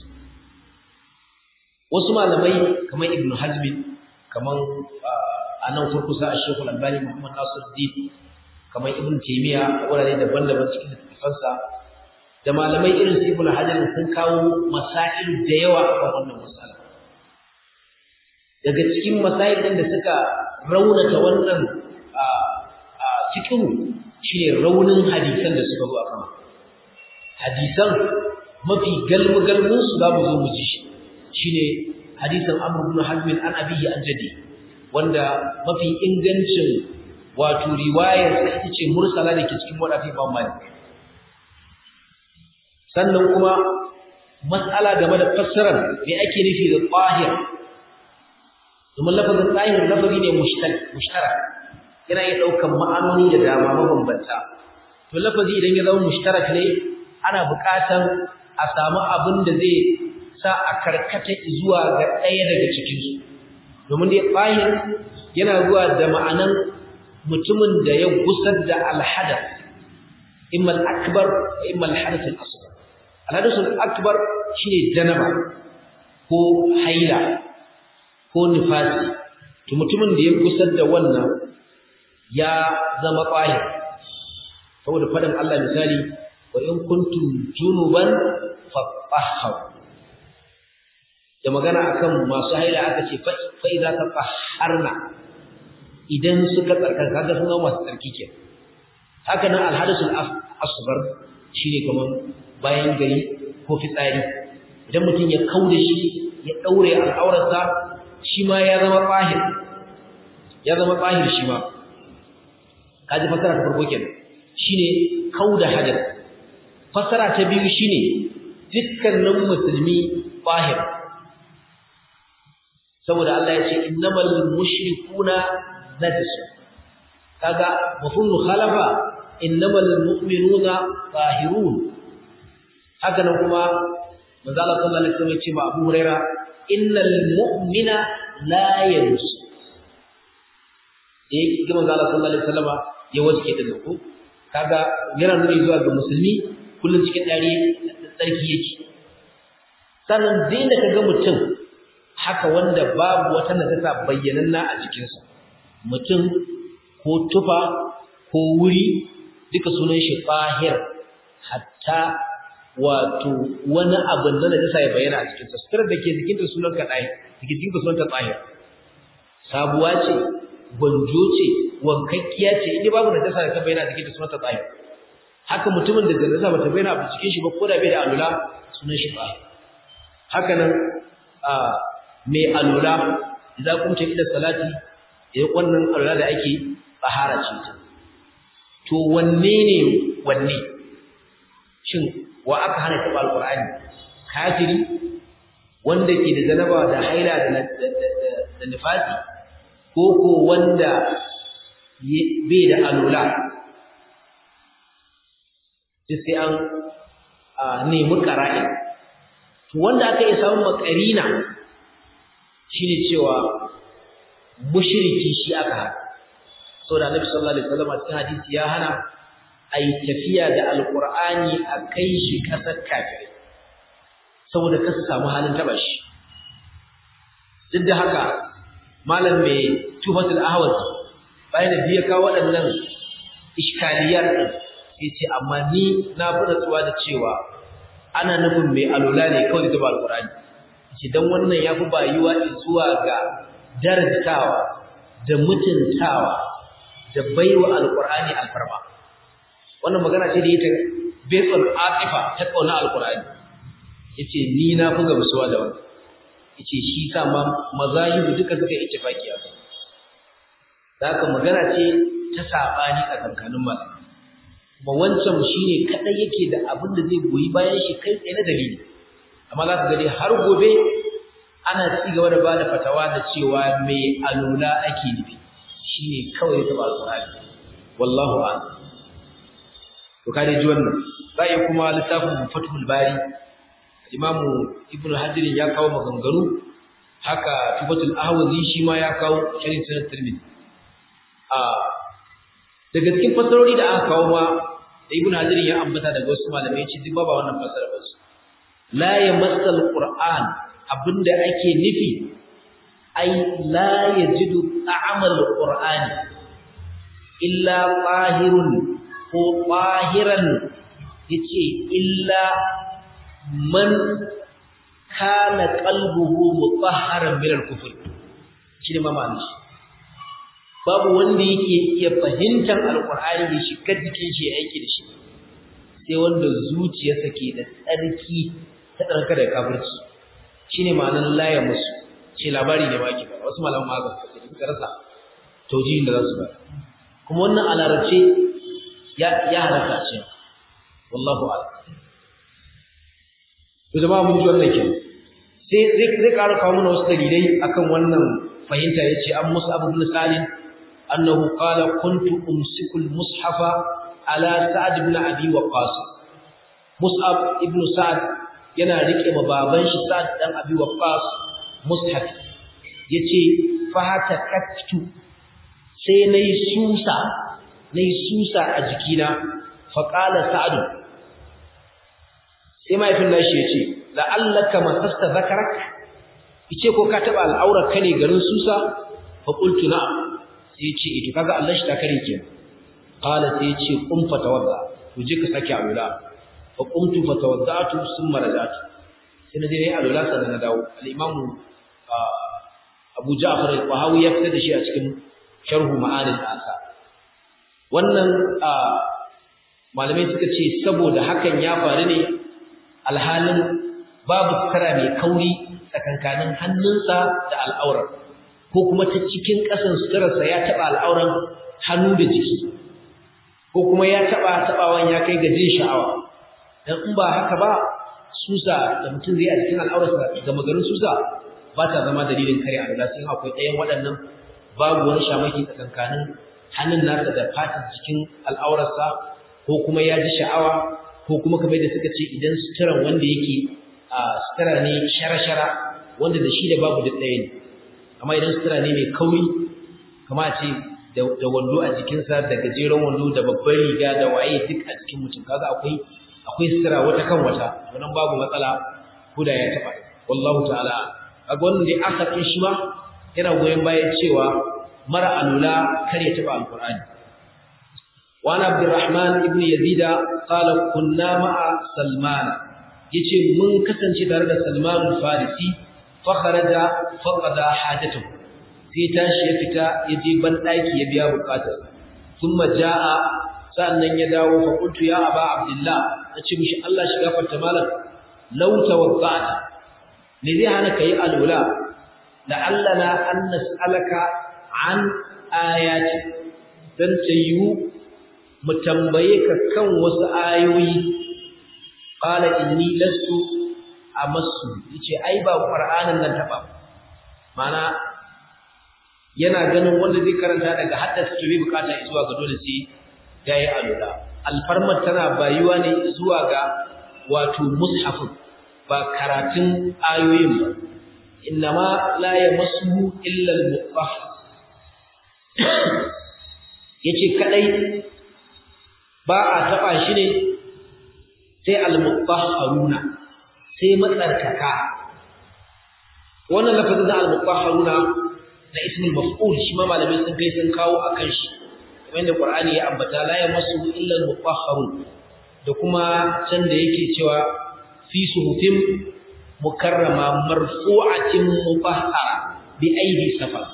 wasu malamai kamar ibnu hazmi kamar anan kurkusa a shekul albani muhammad nasiruddin kamar ibnu taymiya a wurare daban-daban cikin littafansa da malamai irin su ibnu hajar sun kawo masail da yawa akan wannan masala daga cikin masail din da suka raunata wannan a a cikin shine raunin hadisan da suka zo akan hadisan mafi galmu galmun su za mu zo mu ji shine hadisin Amr ibn Hazm an abihi an jadi wanda mafi ingancin wato riwayar sa ita ce mursala da ke cikin wadafi Imam Malik sannan kuma mas'ala game da fassarar me ake nufi da tahir domin lafazin tahir lafazi ne mushtarak yana iya ɗaukan ma'anoni da dama mabambanta to lafazi idan ya zama mushtarak ne ana buƙatar a samu abin da zai sa a karkata zuwa ga ɗaya daga cikinsu domin dai tahir yana zuwa da ma'anan mutumin da ya gusar da alhadath imma al-akbar imma al-hadath al-asghar alhadathul akbar shine janaba ko haila ko nifasi to mutumin da ya kusar da wannan ya zama qahi saboda fadan Allah misali wa in kuntum junuban fatahharu da magana akan masu haila aka ce fa idza tatahharna idan suka tsarkaka kaga sun zama masu tsarki ke haka nan alhadathul asghar shine kaman bayan gari ko fitsari idan mutum ya kauda shi ya daure al'aurarsa shi ma ya zama tsahir ya zama tsahir shi ma kaji fasara ta farko kenan shine kauda hajar fasara ta biyu shine dukkanin musulmi tsahir saboda Allah ya ce innamal mushrikuna najis kaga mafhumul khalafa innamal mu'minuna zahirun haka nan kuma manzo Allah sallallahu alaihi wasallam ya ce ma Abu Huraira innal mu'mina la yanus eh ga manzo Allah sallallahu alaihi wasallam ya waske da ko kaga yana nuni zuwa ga musulmi kullun cikin dare tsarki yake sannan dinda kaga mutum haka wanda babu wata najasa bayyananna a jikinsa mutum ko tufa ko wuri duka sunan shi tahir hatta wato wani abu da najasa ya bayyana a cikinsa sutura da ke jikinta sunan ka tahir jikinta sunan ta tahir sabuwa ce gwanjo ce wankakkiya ce inda babu najasa da ta bayyana a jikinta sunan ta tahir haka mutumin da najasa bata bayyana a cikin shi ba ko da bai da alula sunan shi tahir haka nan mai alula idan kun ce ila salati eh wannan alula da ake tsahara ce ta to wanne ne wanne shin wa aka hana taɓa alƙur'ani kafiri wanda ke da zanaba da haila da nifasi ko ko wanda bai da alula duk sai an nemi ƙara'i to wanda aka yi samun makarina shine cewa mushriki shi aka hana saboda Annabi sallallahu alaihi wasallam cikin hadisi ya hana ai tafiya da alqur'ani a kai shi kasar kafirai saboda kasa samu halin taba shi duk da haka malam mai tufatul ahwaz bayan da biya kawo waɗannan iskaliyar din sai ce amma ni na fi natsuwa da cewa ana nufin mai alula ne kawai da alqur'ani ce dan wannan yafi bayuwa zuwa ga darajtawa da mutuntawa da baiwa alqur'ani alfarma wannan magana ce da ita based on atifa ta kauna alqur'ani yace ni na fi gamsuwa da wannan yace shi sa ma mazahibu duka suka ittifaki a kai haka magana ce ta sabani a kankanin malamai kuma wancan shine kadai yake da abin da zai goyi bayan shi kai tsaye na dalili amma za ka ga dai har gobe ana ci gaba da bada fatawa da cewa mai alula ake nufi shine kawai ya taba alqur'ani wallahu a'lam to ka dai ji wannan sai kuma littafin fathul bari imam ibnu hajar ya kawo maganganu haka tubatul ahwazi shi ma ya kawo sharhin sunan tirmidhi a daga cikin fasarori da aka kawo ma da ibnu hajar ya ambata daga wasu malamai ce duk ba wannan fasara ba su la yamassal qur'an abinda ake nufi ai la yajidu ta'amal qur'ani illa qahirun ko qahiran yace illa man kana qalbuhu mutahharan min al-kufr shine mamaki babu wanda yake iya fahimtar alqur'ani da shi ka jikin shi aiki da shi sai wanda zuciyarsa ke da tsarki ta tsarka da kafirci shine ma'anar laya musu ce labari ne baki ba wasu malaman ma ga suka rasa taujihin da za su ba kuma wannan a larabce ya ya halaka ce wallahu a'lam to jama'a mun ji wannan kenan sai zai zai ƙara kawo mana wasu dalilai akan wannan fahimta yace an Mus'ab ibn Salim annahu qala kuntu umsiku al-mushafa ala Sa'd ibn Abi Waqqas Mus'ab ibn Sa'd yana rike ma baban shi Sa'd dan Abi Waqqas mushaf yace fahata kattu sai nayi susa nayi susa a jikina fa qala Sa'd sai mahaifin nashi yace la'allaka masasta zakarak yace ko ka taba al'aurar ka ne garin susa fa qultu na'am sai yace ito kaga Allah shi ta kare ke qala sai yace qum fa tawadda to je ka saki alula fa qumtu fa tawaddatu thumma rajatu sai na je yi alula sannan na dawo al-imam Abu Ja'far al-Qahawi ya fitar da shi a cikin sharhu ma'anil asa wannan malamai suka ce saboda hakan ya faru ne alhalin babu sutura mai kauri tsakankanin hannunsa da al'aurar ko kuma ta cikin ƙasan suturarsa ya taɓa al'auran hannu da jiki ko kuma ya taɓa taɓawan ya kai ga jin sha'awa dan in ba haka ba susa da mutum zai a cikin al'aurarsa ga magarin susa ba ta zama dalilin kare alwala sai akwai ɗayan waɗannan babu wani shamaki tsakankanin hannun nasa da fatar jikin al'aurarsa ko kuma ya ji sha'awa ko kuma kamar da suka ce idan suturan wanda yake a sutura ne shara-shara wanda da shi da babu duk ɗaya ne amma idan sutura ne mai kauri kama ce da wando a jikinsa da gajeren wando da babban riga da waye duk a cikin mutum kaga akwai akwai sutura wata kan wata wannan babu matsala ko da ya taɓa wallahu ta'ala a wannan dai aka ɗin shi ma yana goyon bayan cewa mara alula kar ya taɓa alƙur'ani وعن عبد الرحمن ابن يزيد قال كنا مع سلمان yace mun kasance tare da Salman al-Farisi fa kharaja fa qada hajatahu sai tashi ya fita ya je ban daki ya biya bukatar thumma jaa sannan ya dawo fa qultu ya aba abdullah nace mishi Allah shiga farta malam law tawadda'ta ne zai hana kai alula la'allana an nas'alaka an ayati dan tayu mu tambaye ka kan wasu ayoyi qala inni lastu amassu yace ai ba qur'anin nan taba mana yana ganin wanda zai karanta daga haddasa ke bai bukata zuwa ga dole sai yayi alula alfarmar tana bayuwa ne zuwa ga wato mushaf ba karatun ayoyin ba innama la yamassuhu illa al-mutahhar yace kadai ba a taɓa shi ne sai al-mutahharuna sai matsarkaka wannan lafazin da al-mutahharuna na ismul maf'ul shi ma malamai sun kai sun kawo akan shi kamar da Qur'ani ya ambata la yamassu illa al-mutahharun da kuma can da yake cewa fi suhufin mukarrama marfu'atin mutahhara bi aidi safar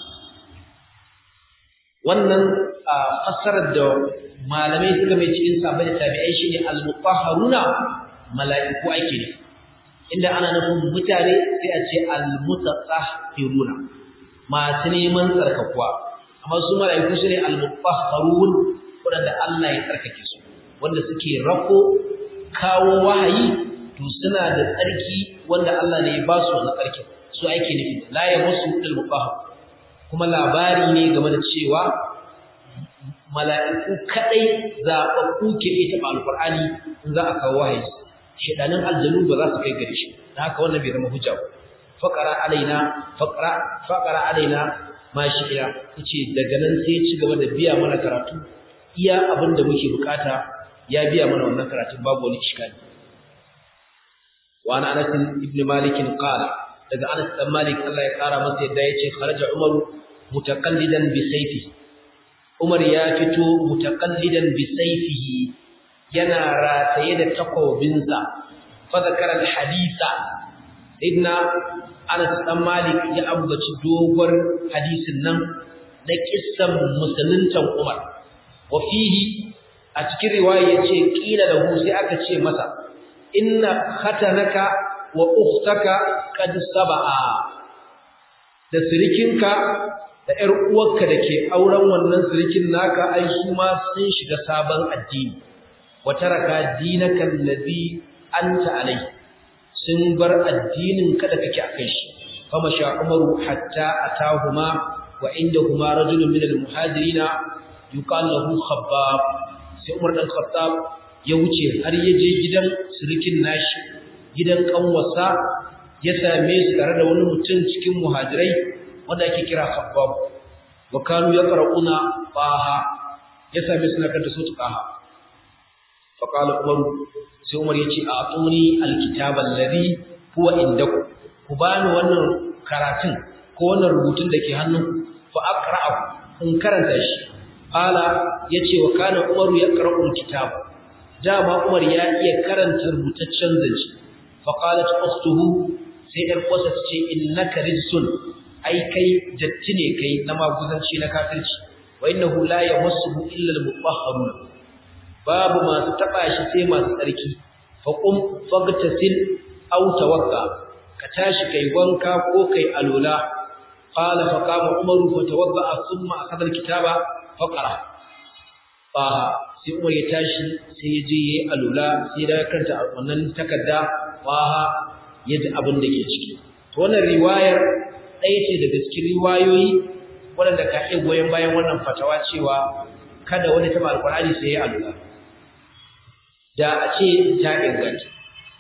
wannan fassarar da malamai suka mai cikin sabai da tabi'ai shine al-mutahharuna mala'iku ake ne inda ana nufin mutane sai a ce al-mutatahhiruna masu neman tsarkakuwa amma su mala'iku su ne al-mutahharun wanda Allah ya tsarkake su wanda suke rako kawo wahayi to suna da tsarki wanda Allah ne ya ba su wannan tsarkin su ake nufi la yamassu al-mutahhar kuma labari ne game da cewa mala'iku kadai zaɓaɓɓu ke iya taɓa alƙur'ani in za a kawo wahayi shedanin aljanu ba za su kai gare shi da haka wannan bai zama hujja ba faqara alaina faqara faqara alaina ma shi ila yace daga nan sai ya ci gaba da biya mana karatu iya abin da muke bukata ya biya mana wannan karatun babu wani iskali wa ana Anas ibn Malik qala daga Anas dan Malik Allah ya kara masa yadda yace kharaja Umar mutaqallidan bi sayfihi Umar ya fito mutaqallidan bi sayfihi yana rataye da takobinsa fa zakara al-hadisa ibna Anas dan Malik ya ambaci dogon hadisin nan da kissan musuluntan Umar wa fihi a cikin riwaya yace kila lahu sai aka ce masa inna khatanaka wa ukhtaka qad sabaa da sirikinka da ƴar uwarka da ke auren wannan sirikin naka ai su ma sun shiga sabon addini wa taraka dinaka allazi anta alai sun bar addinin ka da kake akai shi fama sha umaru hatta atahuma wa indahuma rajulun min almuhajirina yuqal lahu khabbab sai umar dan khattab ya wuce har ya je gidan sirikin nashi gidan kanwasa ya same su tare da wani mutum cikin muhajirai wanda ake kira khabbab wa kanu yaqra'una faha ya same su na kanta su tuqaha fa qala umar sai umar yace a atuni alkitaba alladhi huwa indakum ku bani wannan karatun ko wannan rubutun da ke hannun fa aqra'u in karanta shi qala yace wa kana umaru yaqra'u alkitab dama umar ya iya karanta rubutaccen zance fa qalat ukhtuhu sai ɗan kwasa ta ce innaka rijsun ai kai datti ne kai na maguzanci na kafirci wa innahu la yamassuhu illa al-mutahharun babu masu taba shi sai masu tsarki fa qum faghtasil aw tawakka ka tashi kai wanka ko kai alula qala fa qama umaru fa tawadda thumma akhadha al-kitaba fa qara fa sai umar ya tashi sai ya je yayi alula sai da kanta wannan takarda fa ya ji abin da ke ciki to wannan riwayar ɗaya ce daga cikin riwayoyi waɗanda ka iya goyon bayan wannan fatawa cewa kada wani taɓa alƙur'ani sai ya alula da a ce ta inganta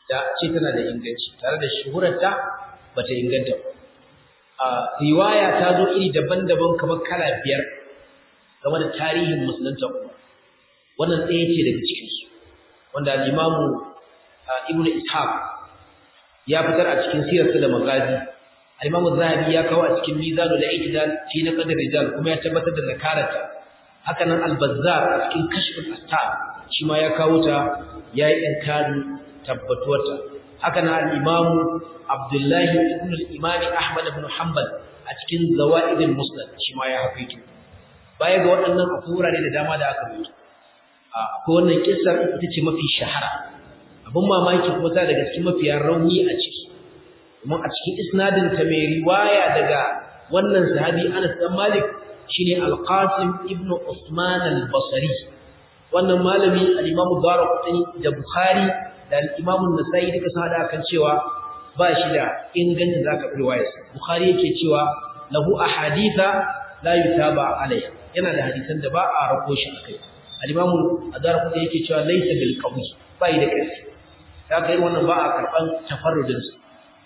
da ce tana da inganci tare da shuhurarta bata inganta ba a riwaya ta zo iri daban-daban kamar kala biyar game da tarihin musulunta Umar wannan ɗaya ce daga cikin su wanda al-Imamu Ibn Ishaq ya fitar a cikin sirarsa da magazi al-Imamu Zahabi ya kawo a cikin Mizanul I'tidal fi naqd rijal kuma ya tabbatar da zakarata haka nan al-Bazzar a cikin Kashful Astar shi ma ya kawo ta yayi inkari tabbatuwarta haka nan al-Imamu Abdullahi ibn al-Imam Ahmad ibn Hanbal a cikin Zawaid al-Musnad shi ma ya haƙiƙi baya ga waɗannan akwai wurare da dama da aka rubuta akwai wannan kissar ita ce mafi shahara abin mamaki kuma ta daga cikin mafiya rauni a ciki kuma a cikin isnadin ta mai riwaya daga wannan sahabi Anas dan Malik shine Al-Qasim ibn Usman al-Basri wannan malami al-Imam Darqutni da Bukhari da al-Imam An-Nasa'i duka sun hada kan cewa ba shi da ingancin zaka riwayarsa Bukhari yake cewa lahu ahaditha la yutaba alayha yana da hadisan da ba a rako shi akai al-Imam Ad-Darqutni yake cewa laysa bil qawi bai da kai kaga irin wannan ba a karban tafarrudin sa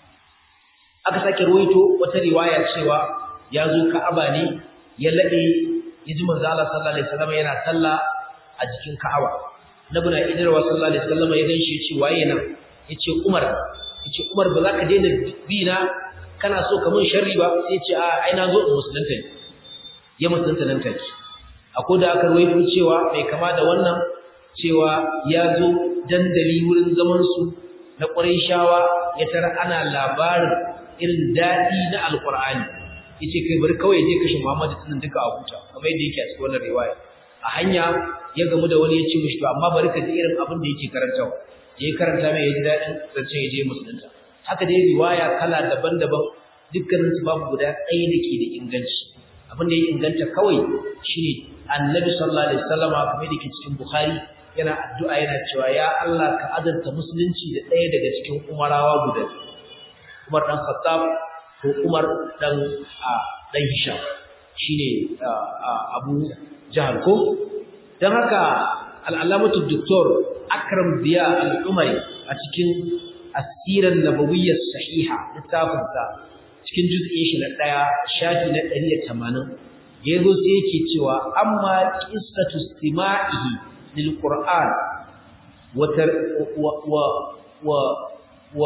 aka sake ruwaito wata riwaya cewa ya zo Ka'aba ne ya lade yaji manzo Allah sallallahu alaihi wasallam yana sallah a jikin Ka'aba Nabi na idarwa sallallahu alaihi wasallam ya ganshi yace waye nan yace Umar yace Umar ba za ka daina bi na kana so ka mun sharri ba sai yace a ai na zo musulunta ne ya musulunta nan take akwai da aka ruwaito cewa mai kama da wannan cewa ya zo dandali wurin zaman su na Qurayshawa ya tara ana labarin irin dadi na Alqur'ani yace kai bari kawai je kashe Muhammad tunan duka a huta kamar yadda yake a cikin wannan riwaya a hanya ya gamu da wani ya ce mishi to amma bari ka ji irin abin da yake karantawa ya karanta mai ya ji daɗin zancen ya je musulunta haka dai riwaya kala daban-daban dukkanin su babu guda ɗaya da ke da inganci abin da ya inganta kawai shine annabi sallallahu alaihi wasallama kamar da ke cikin bukhari yana addu'a yana cewa ya Allah ka azanta musulunci da ɗaya daga cikin umarawa guda Umar dan Khattab ko Umar dan dan Hisham shine Abu Jahal ko dan haka al-allamatu doktor Akram Biya al-Umari a cikin asiran nabawiyyar sahiha littafinsa cikin juz'in shi na ɗaya shafi na 180 yazo sai yake cewa amma qissatu istima'ihi lil Qur'an wa wa wa wa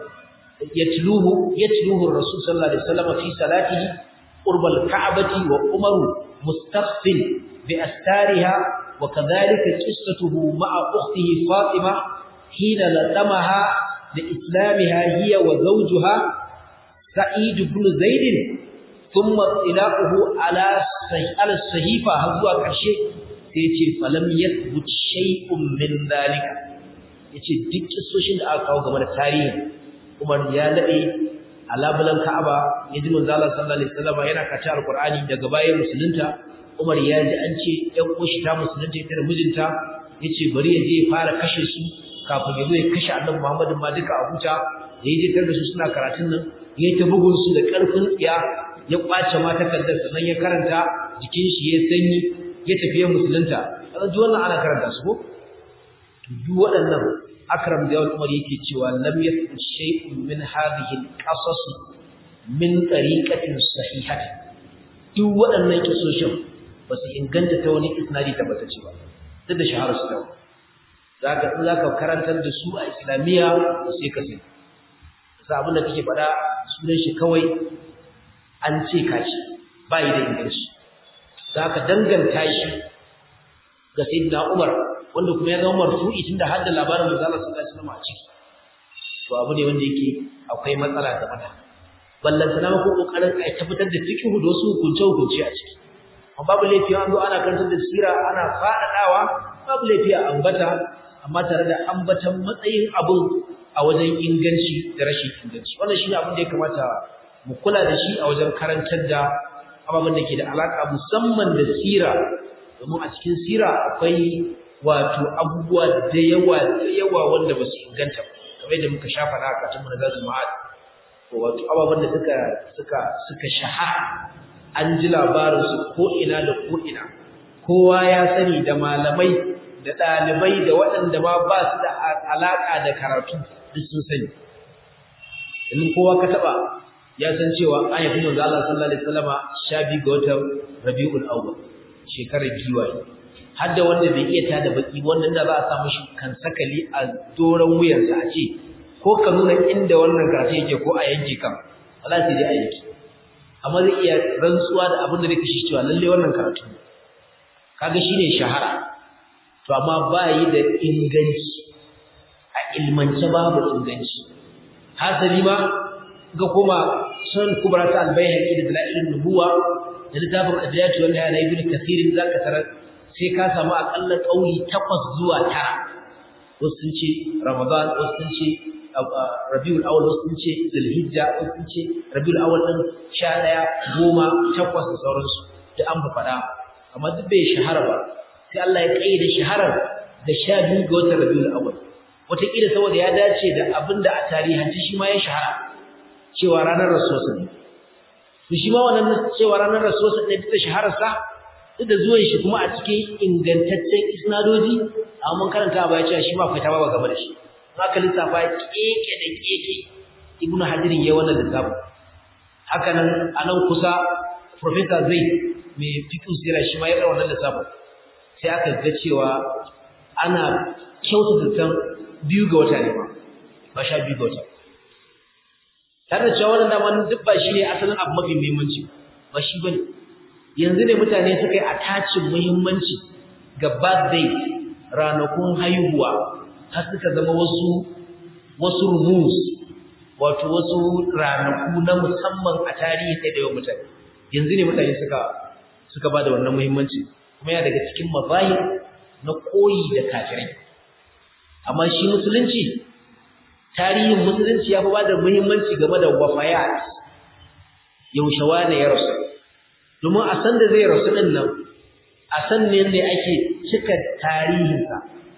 yatluhu yatluhu ar-rasul sallallahu alaihi wasallam fi salatihi qurba al-ka'bati wa umaru mustakhfin bi astariha وكذلك قصته مع أخته فاطمة حين لطمها لإسلامها هي وزوجها سعيد بن زيد ثم اطلاقه على على الصحيفة هزوا كرشي سيتي فلم يثبت شيء من ذلك yace duk kissoshin da aka kawo game da tarihi Umar ya lade alabulan Ka'aba yaji manzo Allah sallallahu alaihi wasallam yana kace alqur'ani daga bayan musulunta Umar ya ji an ce ɗan uwashi ta musulunta ita da mijinta yace bari ya je fara kashe su kafin ya zo ya kashe Annabi Muhammadin ma duka a huta da ya je tar da su suna karatun nan ya ta bugun su da ƙarfin tsiya ya kwace ma takardar sannan ya karanta jikin shi ya sanyi ya tafi ya musulunta kaga duk wannan ana karanta su ko duk waɗannan Akram da Umar yake cewa lam yathbut shay'un min hadhihi al-qasas min tariqatin sahihatin duk waɗannan kisoshin ba su inganta ta wani isnadi tabbatacce ba duk da shaharar su dawo zaka in zaka karantar da su a islamiyya to sai ka sai sa abin da kake faɗa sunan shi kawai an ce ka shi ba yi da inganci zaka danganta shi ga sayyidina Umar wanda kuma ya zama marfu'i tunda har da labarin manzo Allah sallallahu alaihi wasallam a ciki to abu ne wanda yake akwai matsala da mata ballantana ko kokarin ai tabbatar da fiqhu da wasu hukunce hukunce a ciki amma babu laifi an zo ana karantar da sira ana fadadawa babu laifi a ambata amma tare da ambatan matsayin abun a wajen inganci da rashin inganci wannan shine abin da ya kamata mu kula da shi a wajen karantar da ababen da ke da alaka musamman da sira domin a cikin sira akwai wato abubuwa da yawa da yawa wanda ba su inganta ba kamar yadda muka shafa na akatun mu na zazu ma'ad wato ababen da suka suka suka shahara an ji labarin su ko ina da ko ina kowa ya sani da malamai da ɗalibai da waɗanda ma ba su da alaƙa da karatu duk sun sani in kowa ka taba ya san cewa an yafi manzo Allah sallallahu alaihi wasallama sha biyu ga watan Rabiul Awwal shekarar giwaye har da wanda bai iya tada baki wannan da za a samu shi kan sakali a doron wuyarsa a ce ko ka nuna inda wannan karatu yake ko a yanke kan Allah sai dai a yanke amma zai iya rantsuwa da abin da zai kashe cewa lalle wannan karatu kaga shine shahara to amma ba yi da inganci a ilmance babu inganci hasali ma ga kuma sun kubra ta albayhaqi da dalailun nubuwa da littafin adiyatu wanda ya ibn kathir zaka tarar sai ka samu akalla kauli takwas zuwa tara wasu sun ce ramadan wasu sun ce rabiul awwal wasu sun ce zulhijja wasu sun ce rabiul awwal din 11 goma takwas da sauransu duk an faɗa amma duk bai shahara ba sai Allah ya kayyade shaharar da 12 ga watan rabiul awwal wataƙila saboda ya dace da abinda a tarihance shi ma ya shahara cewa ranar rasuwarsa ne to shi ma wannan cewa ranar rasuwarsa ne duk da shahararsa duk da zuwan shi kuma a cikin ingantaccen isnadoji amma mun karanta ba ya ce shi ma akwai tabawa game da shi haka lissafa keke da keke ibnu hadirin yayin wannan lissafin haka nan anan kusa professor zai mai fiqh sira shi ma ya yi wannan lissafin sai aka ga cewa ana kyautata tan biyu ga wata ne ba ba sha biyu ga wata tare da cewa wannan dama duk ba shi ne asalin abu mafi muhimmanci ba shi bane yanzu ne mutane suka yi attachin muhimmanci ga birthday ranakun haihuwa har suka zama wasu wasu rumus wato wasu ranaku na musamman a tarihi sai da yawan mutane yanzu ne mutane suka suka ba da wannan muhimmanci kuma ya daga cikin mazahir na koyi da kafirai amma shi musulunci tarihin musulunci ya fi ba da muhimmanci game da wafayat yaushe wane ya rasu domin a san da zai rasu ɗin nan a san ne ne ake cika tarihinsa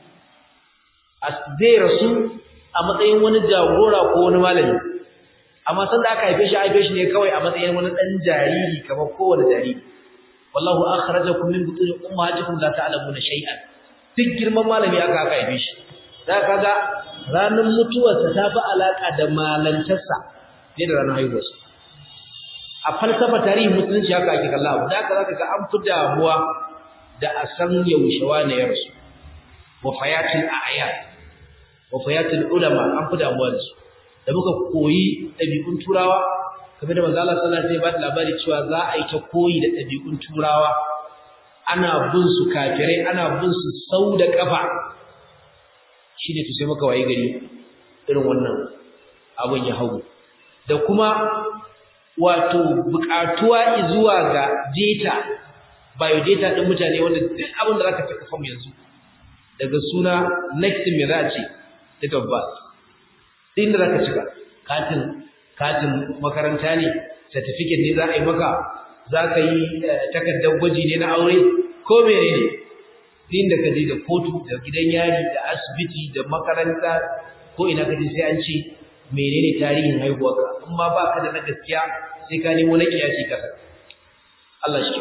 zai rasu a matsayin wani jagora ko wani malami amma san da aka haife shi haife shi ne kawai a matsayin wani ɗan jariri kamar kowane jariri wallahu akhrajakum min butun ummahatikum la ta'lamuna shay'an duk girman malami aka aka haife shi za ka ga ranar mutuwarsa ta fi alaƙa da malantarsa ne da ranar haihuwarsa a falsafa tarihin musulunci haka ake kalla abu da haka za ka ga an fi damuwa da a san yaushe wane ya rasu wa fayatul a'ya wa fayatul ulama an fi damuwa da su da muka koyi ɗabi'un turawa kamar da manzo Allah sallallahu alaihi wasallam ya ba labari cewa za a yi ta koyi da ɗabi'un turawa ana bin su kafirai ana bin su sau da kafa shi ne sai maka waye gari irin wannan abin ya hagu da kuma wato buƙatuwa zuwa ga data biodata ɗin mutane wanda duk abin da za ka cika fam yanzu daga suna next me za a ce date of birth ɗin da za ka cika katin katin makaranta ne certificate ne za a yi maka za ka yi takardar gwaji ne na aure ko mene ne din da kaje da kotu da gidan yari da asibiti da makaranta ko ina kaje sai an ce menene tarihin haihuwarka in ma baka da na gaskiya sai ka nemo na kiyasi kasa Allah shi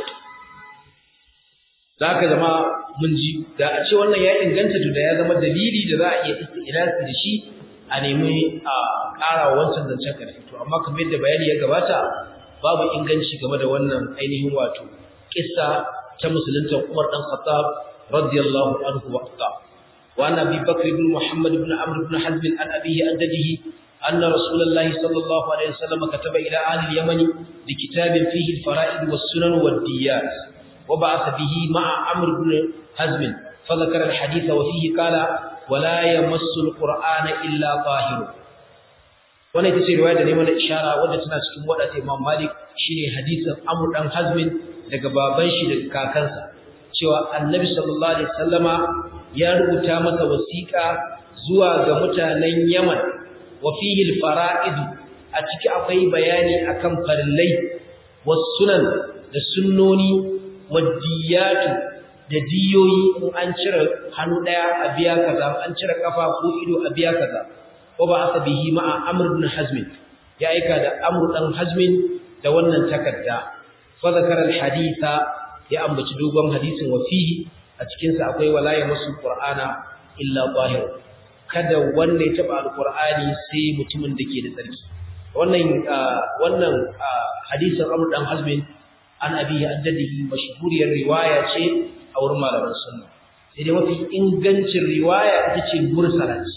da haka zama mun ji da a ce wannan ya inganta to da ya zama dalili da za a iya istilasi da shi a nemi a ƙara wancan zancen karfi to amma kamar yadda bayani ya gabata babu inganci game da wannan ainihin wato kissa ta musulunta Umar dan Khattab رضي الله عنه وارضاه وعن ابي بكر بن محمد بن عمرو بن حزم عن ابيه عن جده ان رسول الله صلى الله عليه وسلم كتب الى اهل اليمن بكتاب فيه الفرائض والسنن والديات وبعث به مع عمرو بن حزم فذكر الحديث وفيه قال ولا يمس القران الا طاهر wannan ita ce riwaya da ne mana ishara wadda tana cikin wadda Imam Malik shine hadisin Amr dan Hazmin daga baban shi da kakansa cewa annabi sallallahu alaihi wasallama ya rubuta masa wasiƙa zuwa ga mutanen Yaman wa fihi al-fara'id a ciki akwai bayani akan farillai was sunan da sunnoni wadiyatu da diyoyi in an cire hannu daya a biya kaza an cire kafa ko ido a biya kaza wa ba asabihi ma'a amr ibn hazm ya aika da amr dan hazm da wannan takarda fa zakara al-haditha ya ambaci dogon hadisin wa fihi a cikin sa akwai wala ya masu qur'ana illa zahir kada wanda ya taba alqur'ani sai mutumin da ke da tsarki wannan wannan hadisin Amr dan Hazmin an abi addadihi mashhuriyar riwaya ce a wurin malaman sunna sai dai mafi ingancin riwaya ita ce mursala ce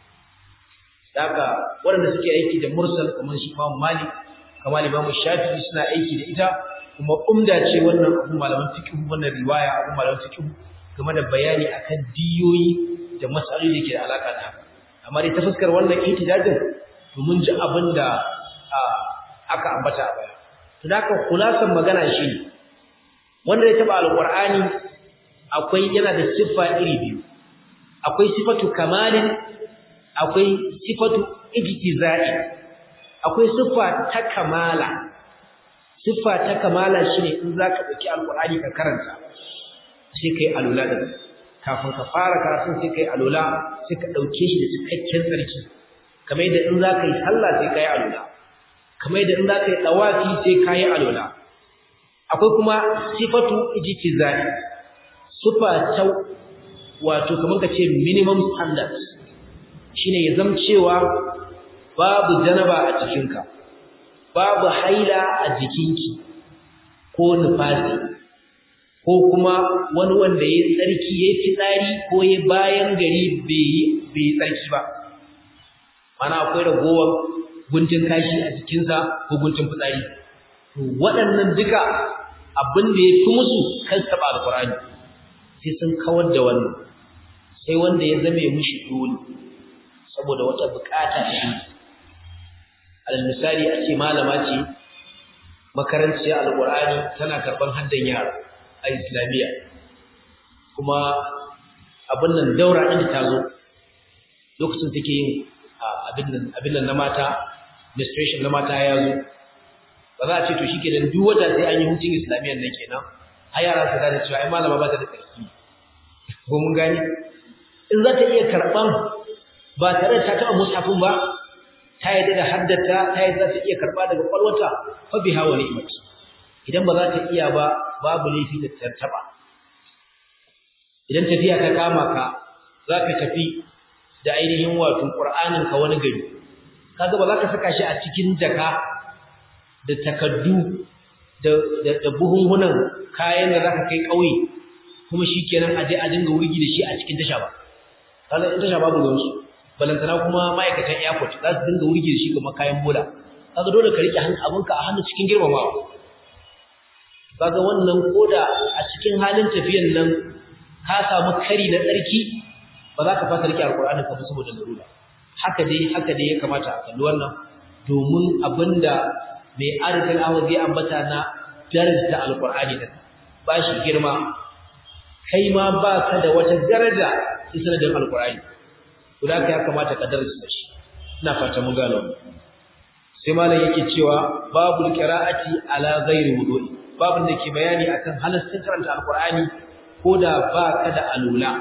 daga waɗanda suke aiki da mursal kamar shi Imam Malik kamar Imam Shafi'i suna aiki da ita kuma umda ce wannan abu malaman fiqh wannan riwaya abu malaman fiqh game da bayani akan diyoyi da mas'aloli da ke da alaka da haka amma dai ta fuskar wannan ihtijajin to mun ji abin da aka ambata a baya to haka kulasan magana shi wanda ya taba alqur'ani akwai yana da siffa iri biyu akwai sifatu kamalin akwai sifatu ijtizai akwai siffa ta kamala siffa ta kamala shine in zaka dauki alqur'ani ka karanta sai kai alula da kafin ka fara karatun sai kai alula sai ka dauke shi da cikakken tsarki kamar yadda in zaka yi sallah sai kai alula kamar yadda in zaka yi dawafi sai kai alula akwai kuma sifatu ijtizai siffa ta wato kamar ka ce minimum standards shine ya zama cewa babu janaba a jikinka babu haila a jikinki ko nufasi ko kuma wani wanda ya tsarki ya fitsari ko ya bayan gari bai tsarki ba mana akwai ragowar guntun kashi a jikinsa ko guntun fitsari waɗannan duka abin da ya fi musu kan taɓa alkurani sai sun kawar da wannan sai wanda ya zame mushi dole saboda wata bukata shi alal misali a ce malama ce makaranciyar alqur'ani tana karban haddan yara a islamiyya kuma abin nan daura din ta zo lokacin take yin abin nan abin nan na mata administration na mata ya zo ba za a ce to shikenan duk wata sai an yi hutun islamiyyar nan kenan har yara su gane cewa ai malama ba ta da tsarki ko mun gani in za ta iya karban ba tare da ta taɓa musafin ba ta yadda da haddata ta yadda za ta iya karɓa daga ƙwalwata fa biha wa ni'mat idan ba za ta iya ba babu laifi da tartaba idan tafiya ta kama ka za ka tafi da ainihin wato ƙur'anin ka wani gari kaga ba za ka saka shi a cikin jaka da takaddu da da buhunhunan kayan da za ka kai ƙauye kuma shikenan aje a dinga wurgi da shi a cikin tasha ba kaga in tasha babu ruwansu balantana kuma ma'aikatan airport za su dinga wurge shi kamar kayan bola kaga dole ka rike abinka a hannu cikin girmamawa kaga wannan koda a cikin halin tafiyan nan ka samu kari na tsarki ba za ka fasa rike alkur'ani ka saboda larura haka dai haka dai ya kamata a kalli wannan domin abinda mai arzikin awon zai ambata na daraja alkur'ani da ba shi girma kai ma ba ka da wata daraja sai sanadin alkur'ani guda ka ya kamata ka darasa shi ina fata mun gano sai malam yake cewa babul qira'ati ala ghairi wudu'i babun da ke bayani akan halaccin karanta alqur'ani koda ba ka da alula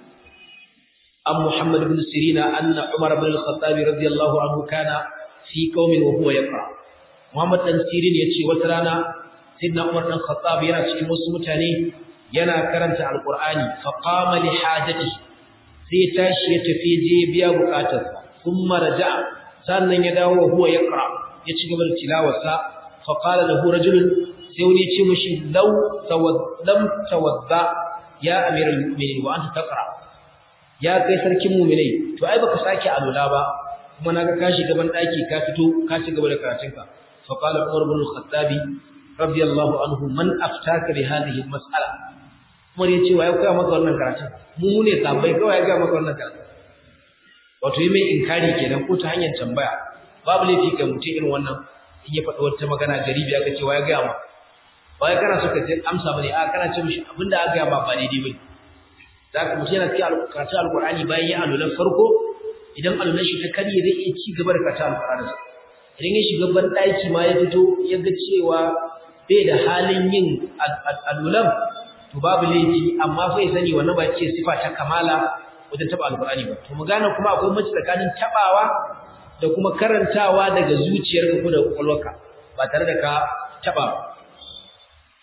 am muhammad ibn sirina anna umar ibn al-khattab radiyallahu anhu kana fi qaumin wa huwa yaqra muhammad dan sirin yace wata rana sayyidina umar dan khattab yana cikin wasu mutane yana karanta alqur'ani fa qama li hajatihi sai ya tashi ya tafi je biya bukatarsa thumma raja'a sannan ya dawo huwa yaqra ya ci gaba da tilawarsa fa qala lahu rajulun sai wani ya ce mishi law tawaddam tawadda ya amiral mu'minin wa anta taqra ya kai sarkin mu'minai to ai baka sake alula ba kuma naga ka shiga ban daki ka fito ka ci gaba da karatunka fa qala umar ibn al-khattab radiyallahu anhu man aftaka bi hadhihi al-mas'ala Umar ya ce wa ya koya maka wannan karatun mu ne sabai kawai ya ga maka wannan karatun wato yi mai inkari kenan ko ta hanyar tambaya babu laifi ga mutum irin wannan in ya faɗi wata magana garibi aka ce wa ya gaya ma ba ya kana so ka ce amsa bane a kana ce mishi abinda aka gaya ma ba daidai bane za ka mutum yana cikin karatun alkur'ani bayan ya alulan farko idan alulan shi ta karye zai iya ci gaba da karatun alkur'ani idan ya shiga ban ɗaki ma ya fito ya ga cewa bai da halin yin alulan to babu laifi amma fa ya sani wannan ba ce sifa ta kamala wajen taba alqur'ani ba to mu gane kuma akwai mace tsakanin tabawa da kuma karantawa daga zuciyarka ko da kwakwalwarka ba tare da ka taba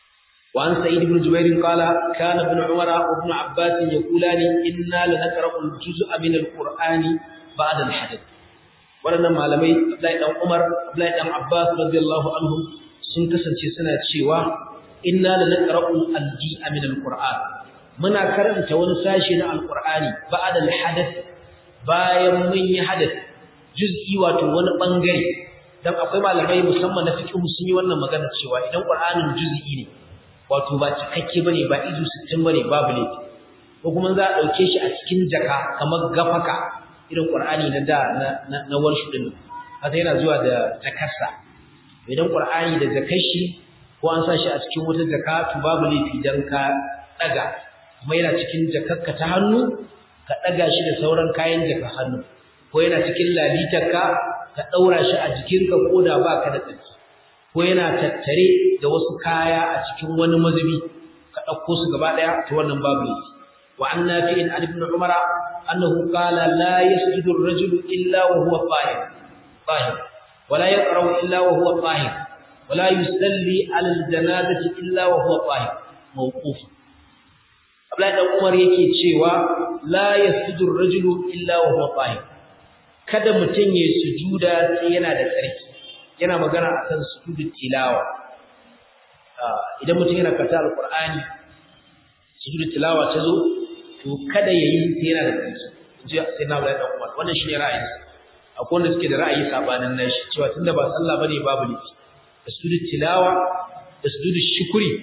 وعن سعيد بن جبير قال كان ابن عمر وابن عباس يقولان إنا لنقرأ الجزء من القرآن بعد الحدث waɗannan malamai Abdullahi dan Umar Abdullahi dan Abbas radiyallahu anhum sun kasance suna cewa inna la naqra'u al-ji'a min al-Qur'an muna karanta wani sashi na al-Qur'ani ba'da al-hadath bayan mun yi hadath juz'i wato wani bangare dan akwai malamai musamman na fiqh sun yi wannan magana cewa idan Qur'anin juz'i ne wato ba cikakke bane ba izu 60 bane babu laifi ko kuma za a dauke shi a cikin jaka kamar gafaka irin Qur'ani na da na na warshu din haka yana zuwa da jakarsa idan Qur'ani da jakashi ko an sa shi a cikin wata jaka to babu laifi dan ka daga kuma yana cikin jakarka ta hannu ka daga shi da sauran kayan jaka hannu ko yana cikin lalitarka ka daura shi a jikinka ko da baka da tsaki ko yana tattare da wasu kaya a cikin wani mazubi ka dauko su gaba daya to wannan babu laifi wa annafi'in an ibn umara annahu qala la yasjudu ar-rajulu illa wa huwa qa'im qa'im wa la yaqra'u illa wa huwa qa'im wa la yusalli 'ala al-janazati illa wa huwa qa'im mawquf Abdullahi dan Umar yake cewa la yasjudu ar-rajulu illa wa huwa qa'im kada mutun ya sujuda sai yana da tsarki yana magana akan sujudut tilawa idan mutum yana karanta alqur'ani sujudut tilawa ta zo to kada yayi sai yana da tsarki ji sai na Abdullahi dan Umar wannan shine ra'ayin akwai wanda suke da ra'ayi sabanin nashi cewa tunda ba sallah bane babu ne da sujudut tilawa da sujudut shukri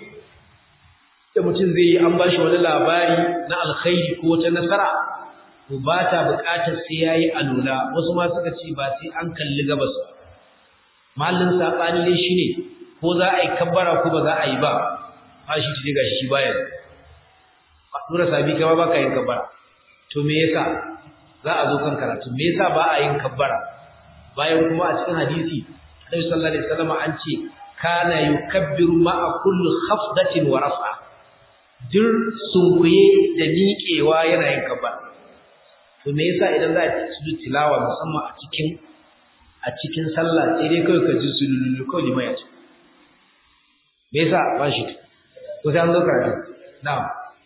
da mutum zai yi an bashi wani labari na alkhairi ko ta nasara to ba ta buƙatar sai yayi alula wasu ma suka ce ba sai an kalli gabas ba mahallin sabani ne shine ko za a yi kabbara ko ba za a yi ba ba shi tije gashi shi baya dura sabi kai ba ka yin kabbara to me yasa za a zo kan karatu me yasa ba a yin kabbara bayan kuma a cikin hadisi Annabi sallallahu alaihi wasallam an ce kana yukabbiru ma'a kulli khafdatin wa raf'a dir sunkuye da miƙewa yana yin kabbara to me yasa idan za a ci tilawa musamman a cikin a cikin sallah sai dai kawai ka ji sululu kawai limai ya ce me yasa ba shi ko sai an zo karatu na'am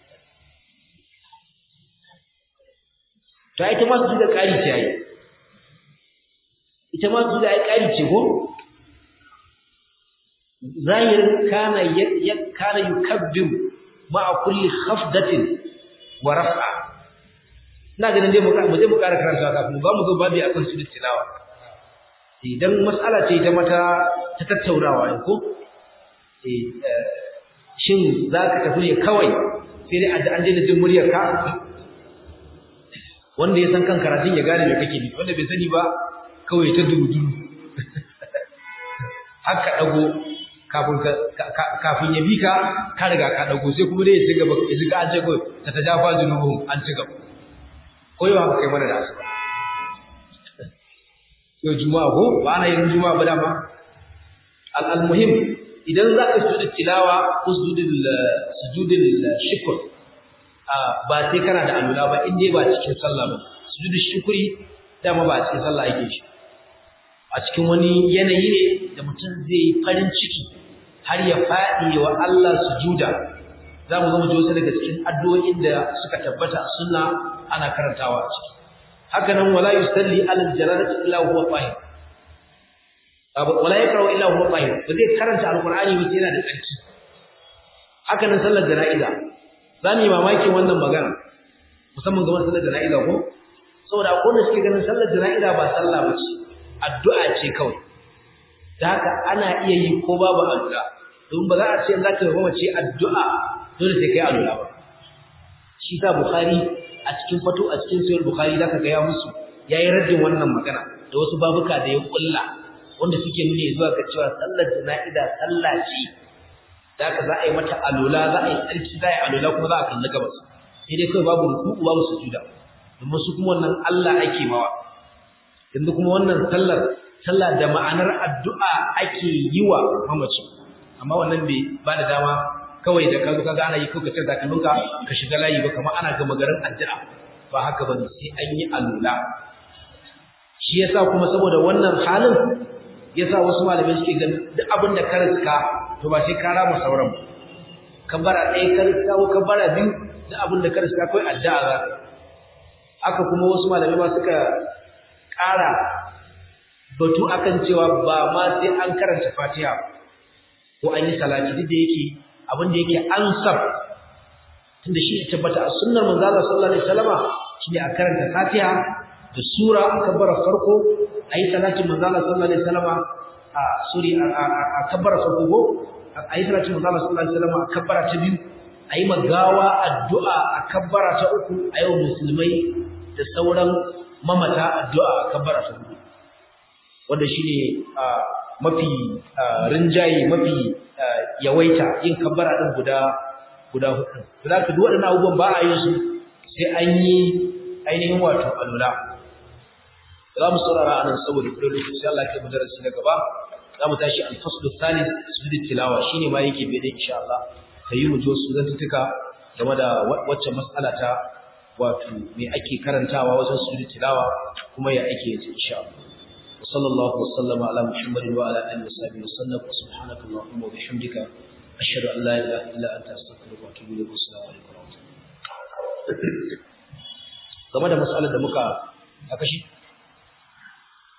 to ita ma su da ƙari ce ai ita ma su da ai ƙari ce ko zahirin kana ya kana yukabbir ma'a kulli khafdatin wa raf'a ina ganin dai mu je mu ƙara karanta kafin ba mu zo babu akan su tilawa idan mas'ala ce ta mata ta tattaunawa ko eh shin zaka tafi ne kawai sai dai an daina jin muryar ka wanda ya san kan karatun ya gane me kake nufi wanda bai sani ba kawai ta dudu haka dago kafin kafin ya bi ka ka riga ka dago sai kuma dai ya ci gaba ya ji ga an ce ko ta tajafa junubuhum an ci gaba koyo haka kai mana da asuba yau juma'a ko ba ana yin juma'a ba dama al muhim idan za ka sujud tilawa ko sujudul sujudul shukr ba sai kana da alula ba in dai ba cikin sallah ba sujudu shukri dama ba cikin sallah yake shi a cikin wani yanayi ne da mutum zai farin ciki har ya faɗi wa Allah sujuda za mu zama wasu daga cikin addu'o'in da suka tabbata a sunna ana karantawa a ciki haka nan wala yusalli alal jalalati illa huwa tahir wala yaqra'u illa huwa tahir ba zai karanta alqur'ani ba sai yana da tsarki haka nan sallar jana'iza za mu yi mamakin wannan magana musamman ga sallar jana'iza ko saboda akwai wanda suke ganin sallar jana'iza ba sallah ba ce addu'a ce kawai da haka ana iya yi ko babu addu'a domin ba za a ce za ka yi mace addu'a dole sai kai addu'a ba shi sa bukhari a cikin fato a cikin sayar bukhari za ka gaya musu ya yi raddin wannan magana da wasu babuka da ya kulla wanda suke nuni zuwa ga cewa sallar jana'iza sallah ce da haka za a yi mata alola za a yi tsarki za a yi alola kuma za a kalli gabas sai dai kawai babu ruku'u babu sujuda domin su kuma wannan Allah ake mawa yanzu kuma wannan sallar sallah da ma'anar addu'a ake yi wa mamaci amma wannan bai ba da dama kawai da kazo kaga ana yi kawai ka tsaka takalminka ka shiga layi ba kamar ana gama garin addu'a ba haka bane sai an yi alola shi yasa kuma saboda wannan halin yasa wasu malamai suke ganin duk abin da ka riska to ba sai ka rama sauran kabbara ɗaya ka riska ko kabbara biyu da abin da ka riska kai addu'a za haka kuma wasu malamai ma suka ƙara batu akan cewa ba ma sai an karanta Fatiha ko an yi salati duk da yake abin da yake ansar tunda shi ya tabbata a sunnar manzo Allah sallallahu alaihi wasallama shine a karanta Fatiha da sura a kabbara farko ayi salatin manzo Allah sallallahu alaihi wasallama a suri a kabbara farko ko ayi salatin manzo Allah sallallahu alaihi wasallama a kabbara ta biyu ayi magawa addu'a a kabbara ta uku ayi wa musulmai da sauran mamata addu'a a kabbara ta hudu wanda shine mafi rinjaye mafi yawaita yin kabbara din guda guda hudu za ka duk waɗannan abubuwan ba a yin su sai an yi ainihin wato alula za mu saurara anan saboda kudin lokaci sai Allah ya kai mu darasi na gaba za mu tashi al-faslu thalith sujud tilawa shine ma yake bai da insha Allah sai mu ji wasu zantuka game da wacce mas'ala ta wato me ake karantawa wajen sujud tilawa kuma ya ake yin insha Allah وصلى الله وسلم على محمد وعلى اله وصحبه وسلم سبحانك اللهم وبحمدك اشهد ان لا اله الا انت استغفرك واتوب اليك والسلام عليكم ورحمه الله game da mas'alar da muka aka shi